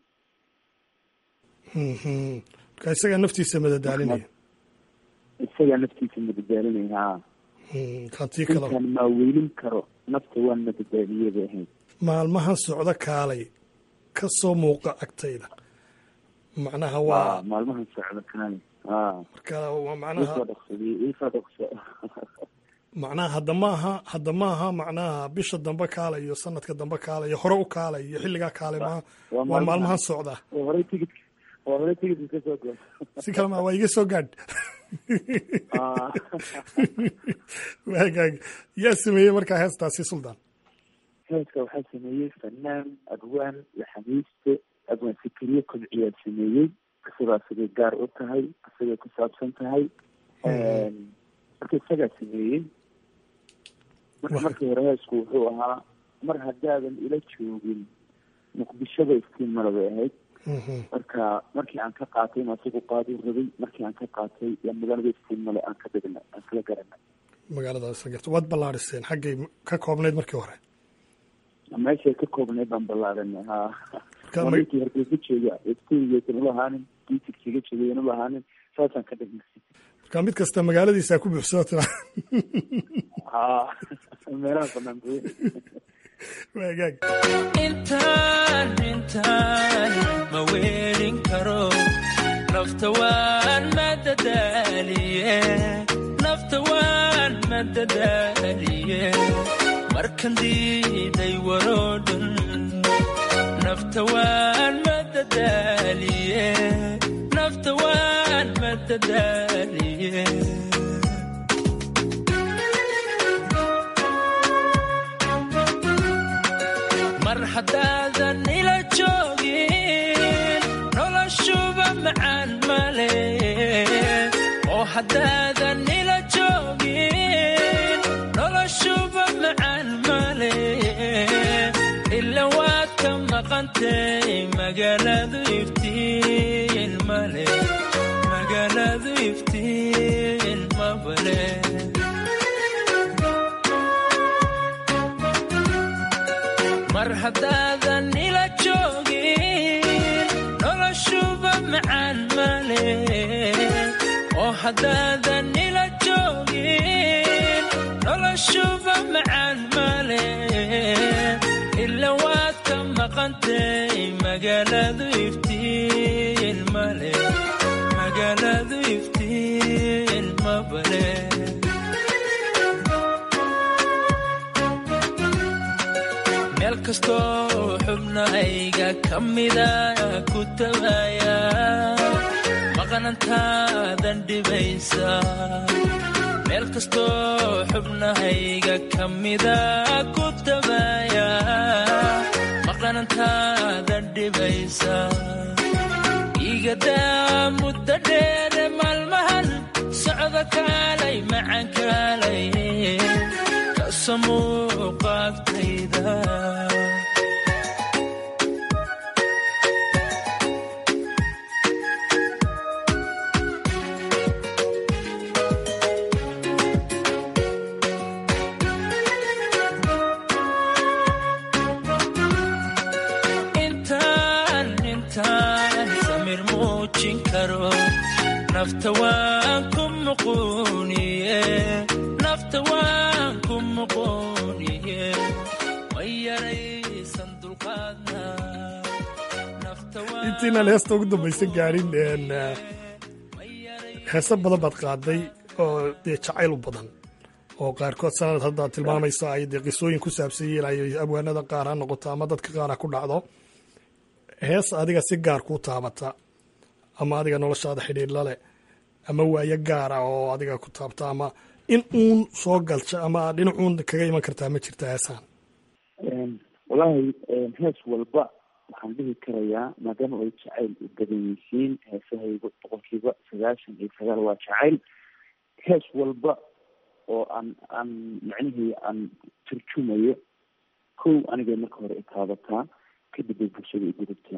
marka isagaa naftiisa madadaalinaya isagaa naftiisa madadaalinaya ha kantii kale intaan maaweelin karo nafta waan madadaaliye bay ahayd maalmahan socdo kaalay ka soo muuqa agtayda macnaha waa maalmahan socdo kaalay ha marka waa macnaha isoo dhaqsadiyey isoo dhaqso macnaha hadda maaha hadda maaha macnaha bisha dambe kaalay iyo sanadka dambe kaalay iyo hore u kaalay iyo xilligaa kaalay maaha waa maalmahan socda horey tigidka waa hore tigidka ka soo goos si kale ma waa iga soo gaadh waagaag yaa sameeyey markaa heestaasi suldaan heeska waxaa sameeyey fanaan abwaan iyo xamiiste abwaan fikriye kobciyaa sameeyey isagoo asagay gaar u tahay asagay ku saabsan tahay marka isagaa sameeyey marka markii hore heesku wuxuu ahaa mar haddaadan ila joogin muqdishoba iftiin male bay ahayd marka markii aan ka qaatay in asagu qaaduu rabay markii aan ka qaatay yaa magaalada iftiin male aan ka dhigna aan kala garanay magaaladaas garta waad ballaadhiseen xaggay ka koobnayd markii hore meeshay ka koobnayd baan ballaadanay ha Marka ma- markii hargeysa jooga iftiingeysan ula ahaanin diitigsiga joogayan ula ahaanin saasaan ka dhignay marka mid kasta magaaladiisa ku buuxsado tira ha meelaha banaan buy waagaag intaan intaan ma weelin karo nafta waan madadaaliye nafta waan madadaaliye markan diiday waroo dhan nafta waan madadaaliye nafta waan madadaaliye mar haddaadan ila joogin noloshuba macaan male oo haddaadan ila joogin noloshuba macaan male ila waad ka maqantay magaaladu iftiin male magaaladu iftiin mabale mar haddaadan ila joogin noloshuba macaan male oo haddaadan ila joogin noloshuba macaan male ila waad ka maqantay magaaladu iftiin male magaaladu iftiin mabale meel kastoo xubnahayga ka mida ku tabaya maqnantaadan dhibaysa meel kastoo xubnahayga ka mida ku tabaya maqnantaadan dhibaysa igadaa muddo dheere maalmahan socda kaalay macan kaalay kasamuuqaagtayda intaan intaan samir muujin karo nafta waan ku muquuniye nafta waan ku muquuniye way yaraysan dulqaadna nafta waan intiinaan heesta ugu dambaysa gaadhin een, eh, heeso badan baad qaaday oo dee jacayl u badan oo qaarkood sanad haddaad tilmaamaysa ay dee qisooyin ku saabsan yihiin ay abwaanada qaar ha noqoto ama dadka qaar ha ku dhacdo hees adiga si gaar kuu taabata ama adiga noloshaada xidhiidh la leh ama waayo gaara oo adiga ku taabta ama in uun soo galsha ama dhinacuun kaga iman kartaa ma jirta heesaan wallaahi hees walba waxaan dhihi karayaa maadaama ay jacayl u badan yihiin heesahaygu boqolkiiba sagaashan iyo sagaal waa jacayl hees walba oo aan aan macnihii aan turjumayo kow anigay marka hore itaabataa kadib bay bulshada igudubtaa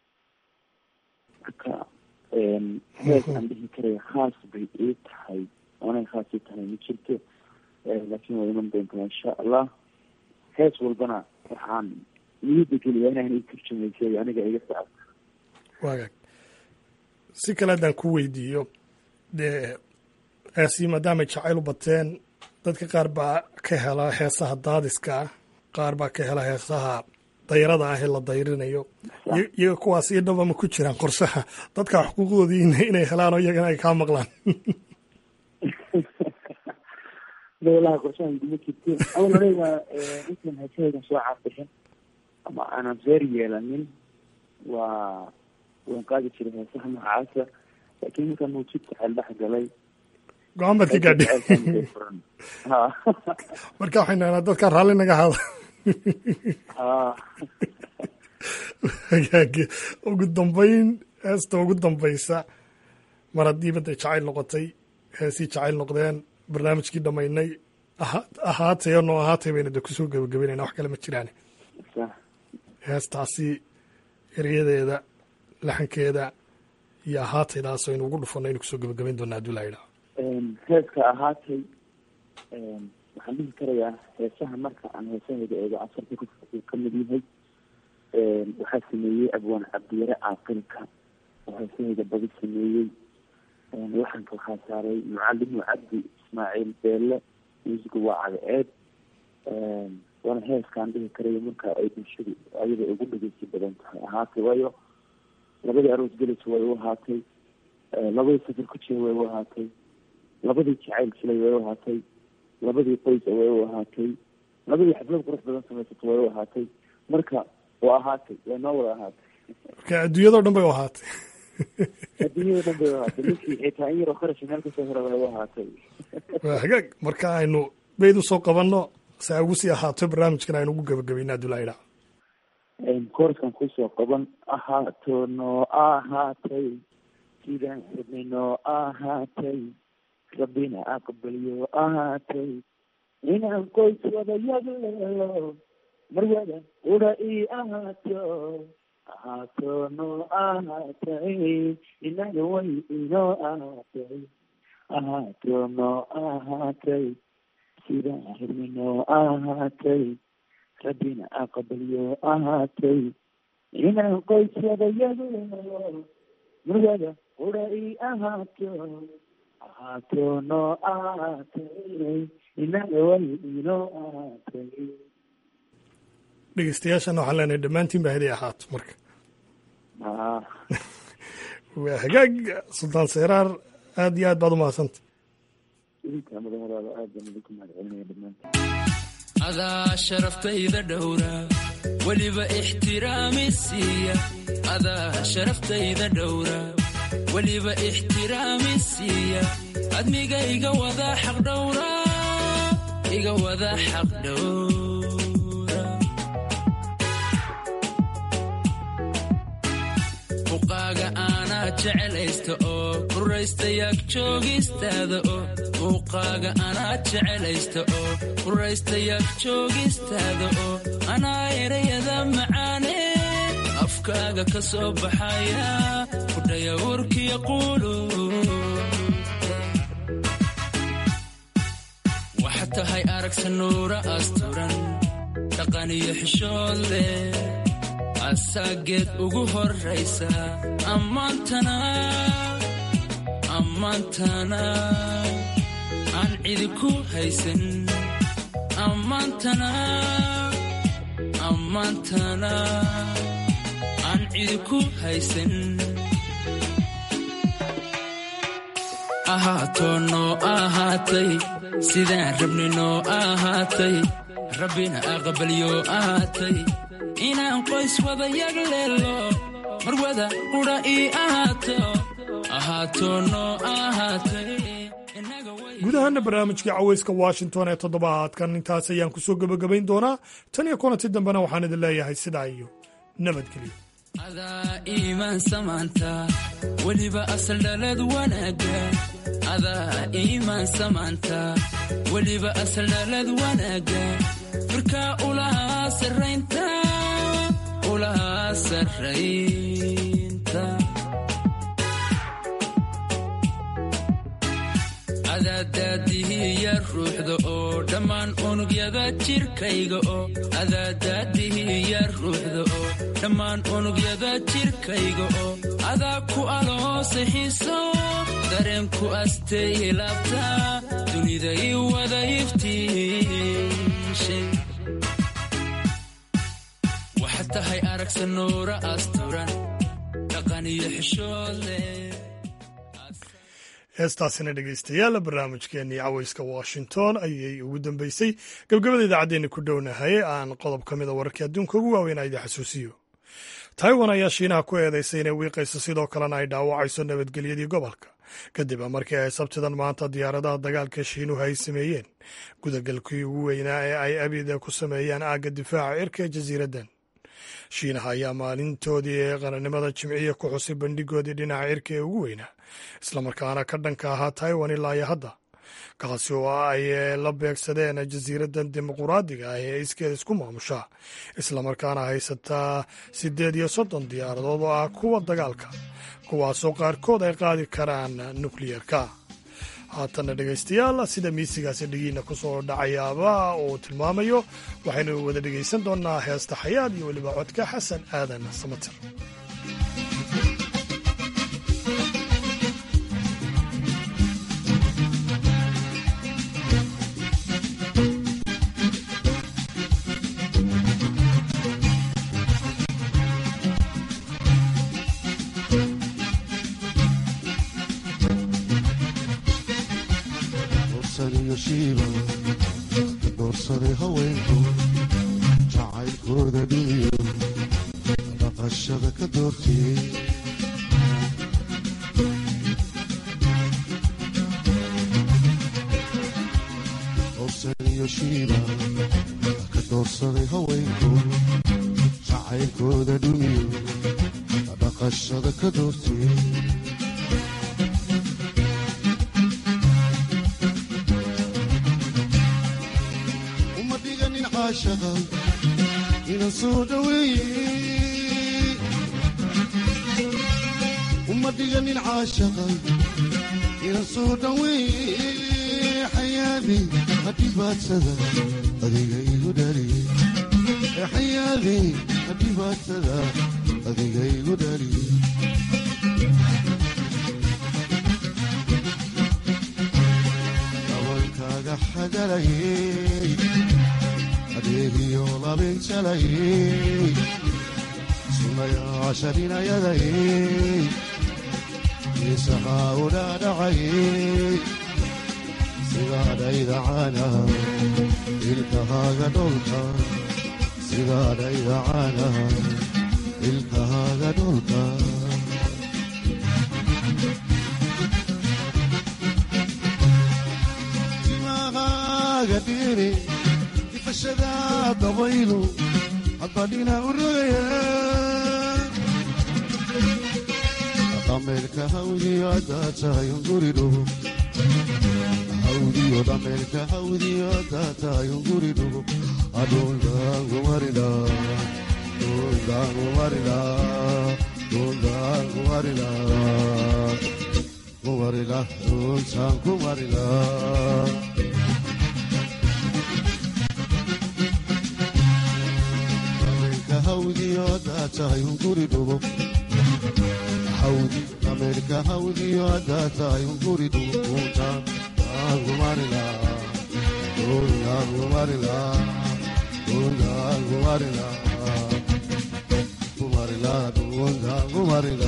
marka hees aan dhihi karaya khaas bay ii tahay oonay khaas ii tahay ma jirto laakiin waa iman doontaa insha allah hees walbana waxaan niyadda geliyaa inaan ii turjumaysay aniga iga sacabta waagaag si kale haddaan ku weydiiyo dee heesii maadaamay jacayl u bateen dadka qaar baa ka hela heesaha daadiska ah qaar baa ka hela heesaha dayrada ah ee la dayrinayo iy- iyaga kuwaas iyo dhaba ma ku jiraan qorshaha dadka xuquuqdoodii in- inay helaan oo iyagana ay kaa maqlaan walahi qorshahan kuma jirto awal horeyba intaan heesahaydan soo caabixin ama aanan reer yeelanin waa waan qaadi jiray heesaha noocaasa laakiin markaa mawjid jacayl dhex galay go-aan baad ka gaadhay ha marka waxay nahnaa dadka raalli naga hada ha hagaage ugu dambeyn heesta ugu dambeysa mar haddii badda jacayl noqotay heesii jacayl noqdeen barnaamijkii dhammaynay aha- ahaatay oo noo ahaatay bayna de kusoo gebagabeynayna wax kale ma jiraane sax heestaasi eryadeeda laxankeeda iyo ahaataydaas aynu ugu dhufanno aynu kusoo gebagabeyn doonaa hadduu laa yidhaha heeska ahaatay waxaan dhihi karayaa heesaha marka aan heesahayda eego asarka ku ka mid yahay waxaa sameeyey abwaan cabdiyare caaqilka oo heesahayda badi sameeyey laxanka waxaa saaray mucalimu cabdi ismaaciil beelle muusiga waa cadceed waana heeskaan dhihi karayo marka ay bulshadu ayada ugu dhegeysi badan tahay ahaatay waayo labadii aroos gelaysa way u ahaatay labadii safar ku jira way u ahaatay labadii jacayl jilay way u ahaatay labadii qoys way u ahaatay labadii xaflad qurux badan samaysato way u ahaatay marka waa ahaatay way noo wada ahaatay marka adduunyadao dhan bay u ahaatay adduunyada dhan bay u ahaatay ninkii xitaa in yaroo kharash meel kasoo hora way u ahaatay waa hagaag marka aynu beyd usoo qabanno si ay ugu sii ahaato barnaamijkan aynu ugu gebagabayna hadduu laa yidhaha kooraskan kusoo qaban ahaato noo ahaatay sidaan rabnay noo ahaatay rabbina aqbaliyo ahaatay inaan qoys wada yagleelo marwada udha ii ahaato ahaato noo ahaatay inaga way inoo ahaatay ahaato noo ahaatay sidaan rabnay noo ahaatay rabbina aqbaliyo ahaatay inaan qoys wada yagleelo marwada udha ii ahaato ahaato noo ahaatay inaga way inoo ahaatay dhegeystayaashana waxaan leenahay dhammaantiin ba haday ahaato marka ah waa hagaag sultaan seyraar aad iyo aad baad u mahadsanta idinka madaxdaada aad baan idinku mahadcelinaya dhammaantiin adaa sharaftayda dhowra weliba ixtiraami siiya adaa sharaftayda dhowra weliba ixtiraami siiya admiga iga wada xaq dhowra iga wada xaq dhowra muuqaaga aanaa jecelaysta oo ruraystayaag joogistaada oo muuqaaga anaa jecelaysta oo ruraystayaag joogistaada oo anaa erayada macaane afkaaga ka soo baxaya kudhaya warkiya quulu waxa tahay aragsa nuura asturan dhaqan iyo xishood leh asaageed ugu horraysa ammaantana ammaantana aan cidi ku haysan ammaantana ammaantana aan cidi ku haysan ahaatoo noo ahaatay sidaan rabni noo ahaatay rabbina aqbalyo ahaatay inaan qoys wada yagleelo marwada qudha ii ahaato ahaatoo noo ahaatay guud ahaana barnaamijkii caweyska washington ee toddobaadkan intaas ayaan kusoo gebagabayn doonaa tan iyo kulanti dambena waxaan idin leeyahay sidaa iyo nabadgelyo adaa iimaan samaanta weliba asal dhalad wanaagga adaa iimaan samaanta weliba asal dhalad wanaagga firkaa ulahaa sarraynta ulahaa sarraynta adaadaadihiya ruuxda oo dhammaan unugyada jirkayga oo adaadaadihiya ruuxda oo dhammaan unugyada jirkayga oo adaa ku aloosay xiiso dareenku asteeye laabta dunida ii wada iftiishay waxaad tahay aragsa nuura asturan dhaqan iyo xishood leh heestaasina dhegeystayaal barnaamijkeenii caweyska washington ayay ugu dambeysay gabgabada idaacaddeenna ku dhownahay aan qodob ka mida wararkii adduunka ugu waaweyn a idin xasuusiyo taiwan ayaa shiinaha ku eedeysay inay wiiqayso sidoo kalena ay dhaawacayso nabadgelyadii gobolka kadib markii ay sabtidan maanta diyaaradaha dagaalka shiinuhu ay sameeyeen gudagalkii ugu weynaa ee ay abida ku sameeyaan aagga difaaca cirka ee jasiiraddan shiinaha ayaa maalintoodii ee qarannimada jimciya ku xusay bandhigoodii dhinaca cirka ee ugu weynaa islamarkaana ka dhanka ahaa taiwan ilaa iyo hadda kaasi oo ay la beegsadeen jasiiraddan dimuquraadiga ah ee iskeeda isku maamusha islamarkaana haysataa siddeed iyo soddon diyaaradood oo ah kuwa dagaalka kuwaasoo qaarkood ay qaadi karaan nukliyerka haatanna dhegaystayaal sida miisigaasi dhegiina ku soo dhacayaaba uu tilmaamayo waxaynu wada dhegaysan doonnaa heesta xayaad iyo weliba codka xasan aadan samatir doorsaday haweenku jacaylkooda dhiiyo dhaqashada ka doortiyey dorsaniyo shiiba ka doorsaday haweenku jacaylkooda dhumiyo dhaqashada ka doortiyey inan soo dhaweeye uma dhiganin caashaqa inan soo dhaweeye xayaadi hadhibaadsada adiga igu dhaliye xayaadi hadhibaadsada adiga igu dhaliye dabankaaga xagalayey adeegiyo labinjalayey sunayaasharinayadayey isahaa u dhaadhacayey sidaadhaydacana ilkahaaga dholka sidaadhaydacana ilkahaaga dholka timahaaga dhiri ifashada dabaylu haddadhina u rogaya dhameelka hawdiyo haddaa tahay unguri dhugo hawdiyo dhameelka hawdiyo haddaa tahay unguri dhugo adhundaangumarila dhundaangumarila dhundaangumarila kumarila dhuntaan kumarila hawdiyo haddaa tahay unguri dhugo hawdi dhameelka hawdiyo haddaa tahay unguri dhugo dhuntaan aangumarila dhundaangumarila dhundaangumarila kumarila dhundaangumarila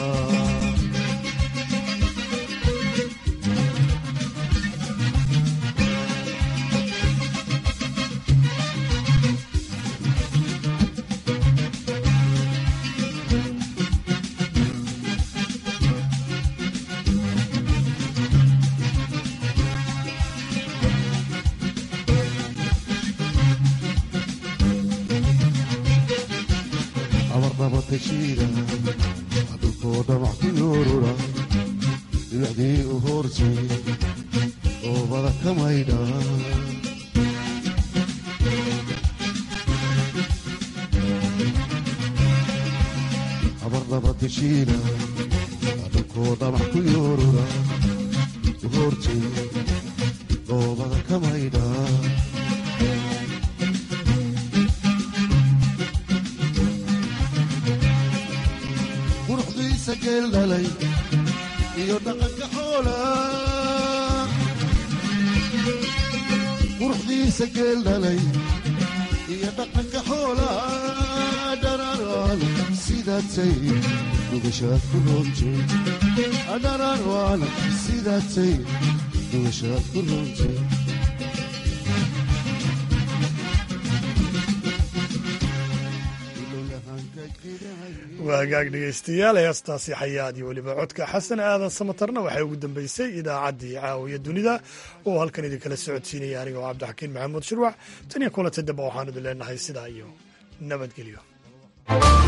abarnabatashiida dhulkoo dhamac ku yoorura dhibacdii u hoortay oobada ka maydha abarnabatashiida dhulkoo dhamac ku yoorura u hoortay oobada ka maydha quruxdiisa geel dhalay iyo dhaqanka xoola quruxdiisa geel dhalay iyo dhaqanka xoola dhararaan sidaatay dhugashaad ku roontay dhararaan sidaatay dhugashaad ku roontay waa hagaag dhegaystayaal heestaasi xayaad iyo weliba codka xasan aadan samatarna waxay ugu dambeysay idaacaddii caawiya dunida oo halkan idinkala socodsiinaya aniga oo cabdixakiin maxamuud shirwac tan iyo kulanta dambe waxaan idin leenahay sidaa iyo nabadgelyo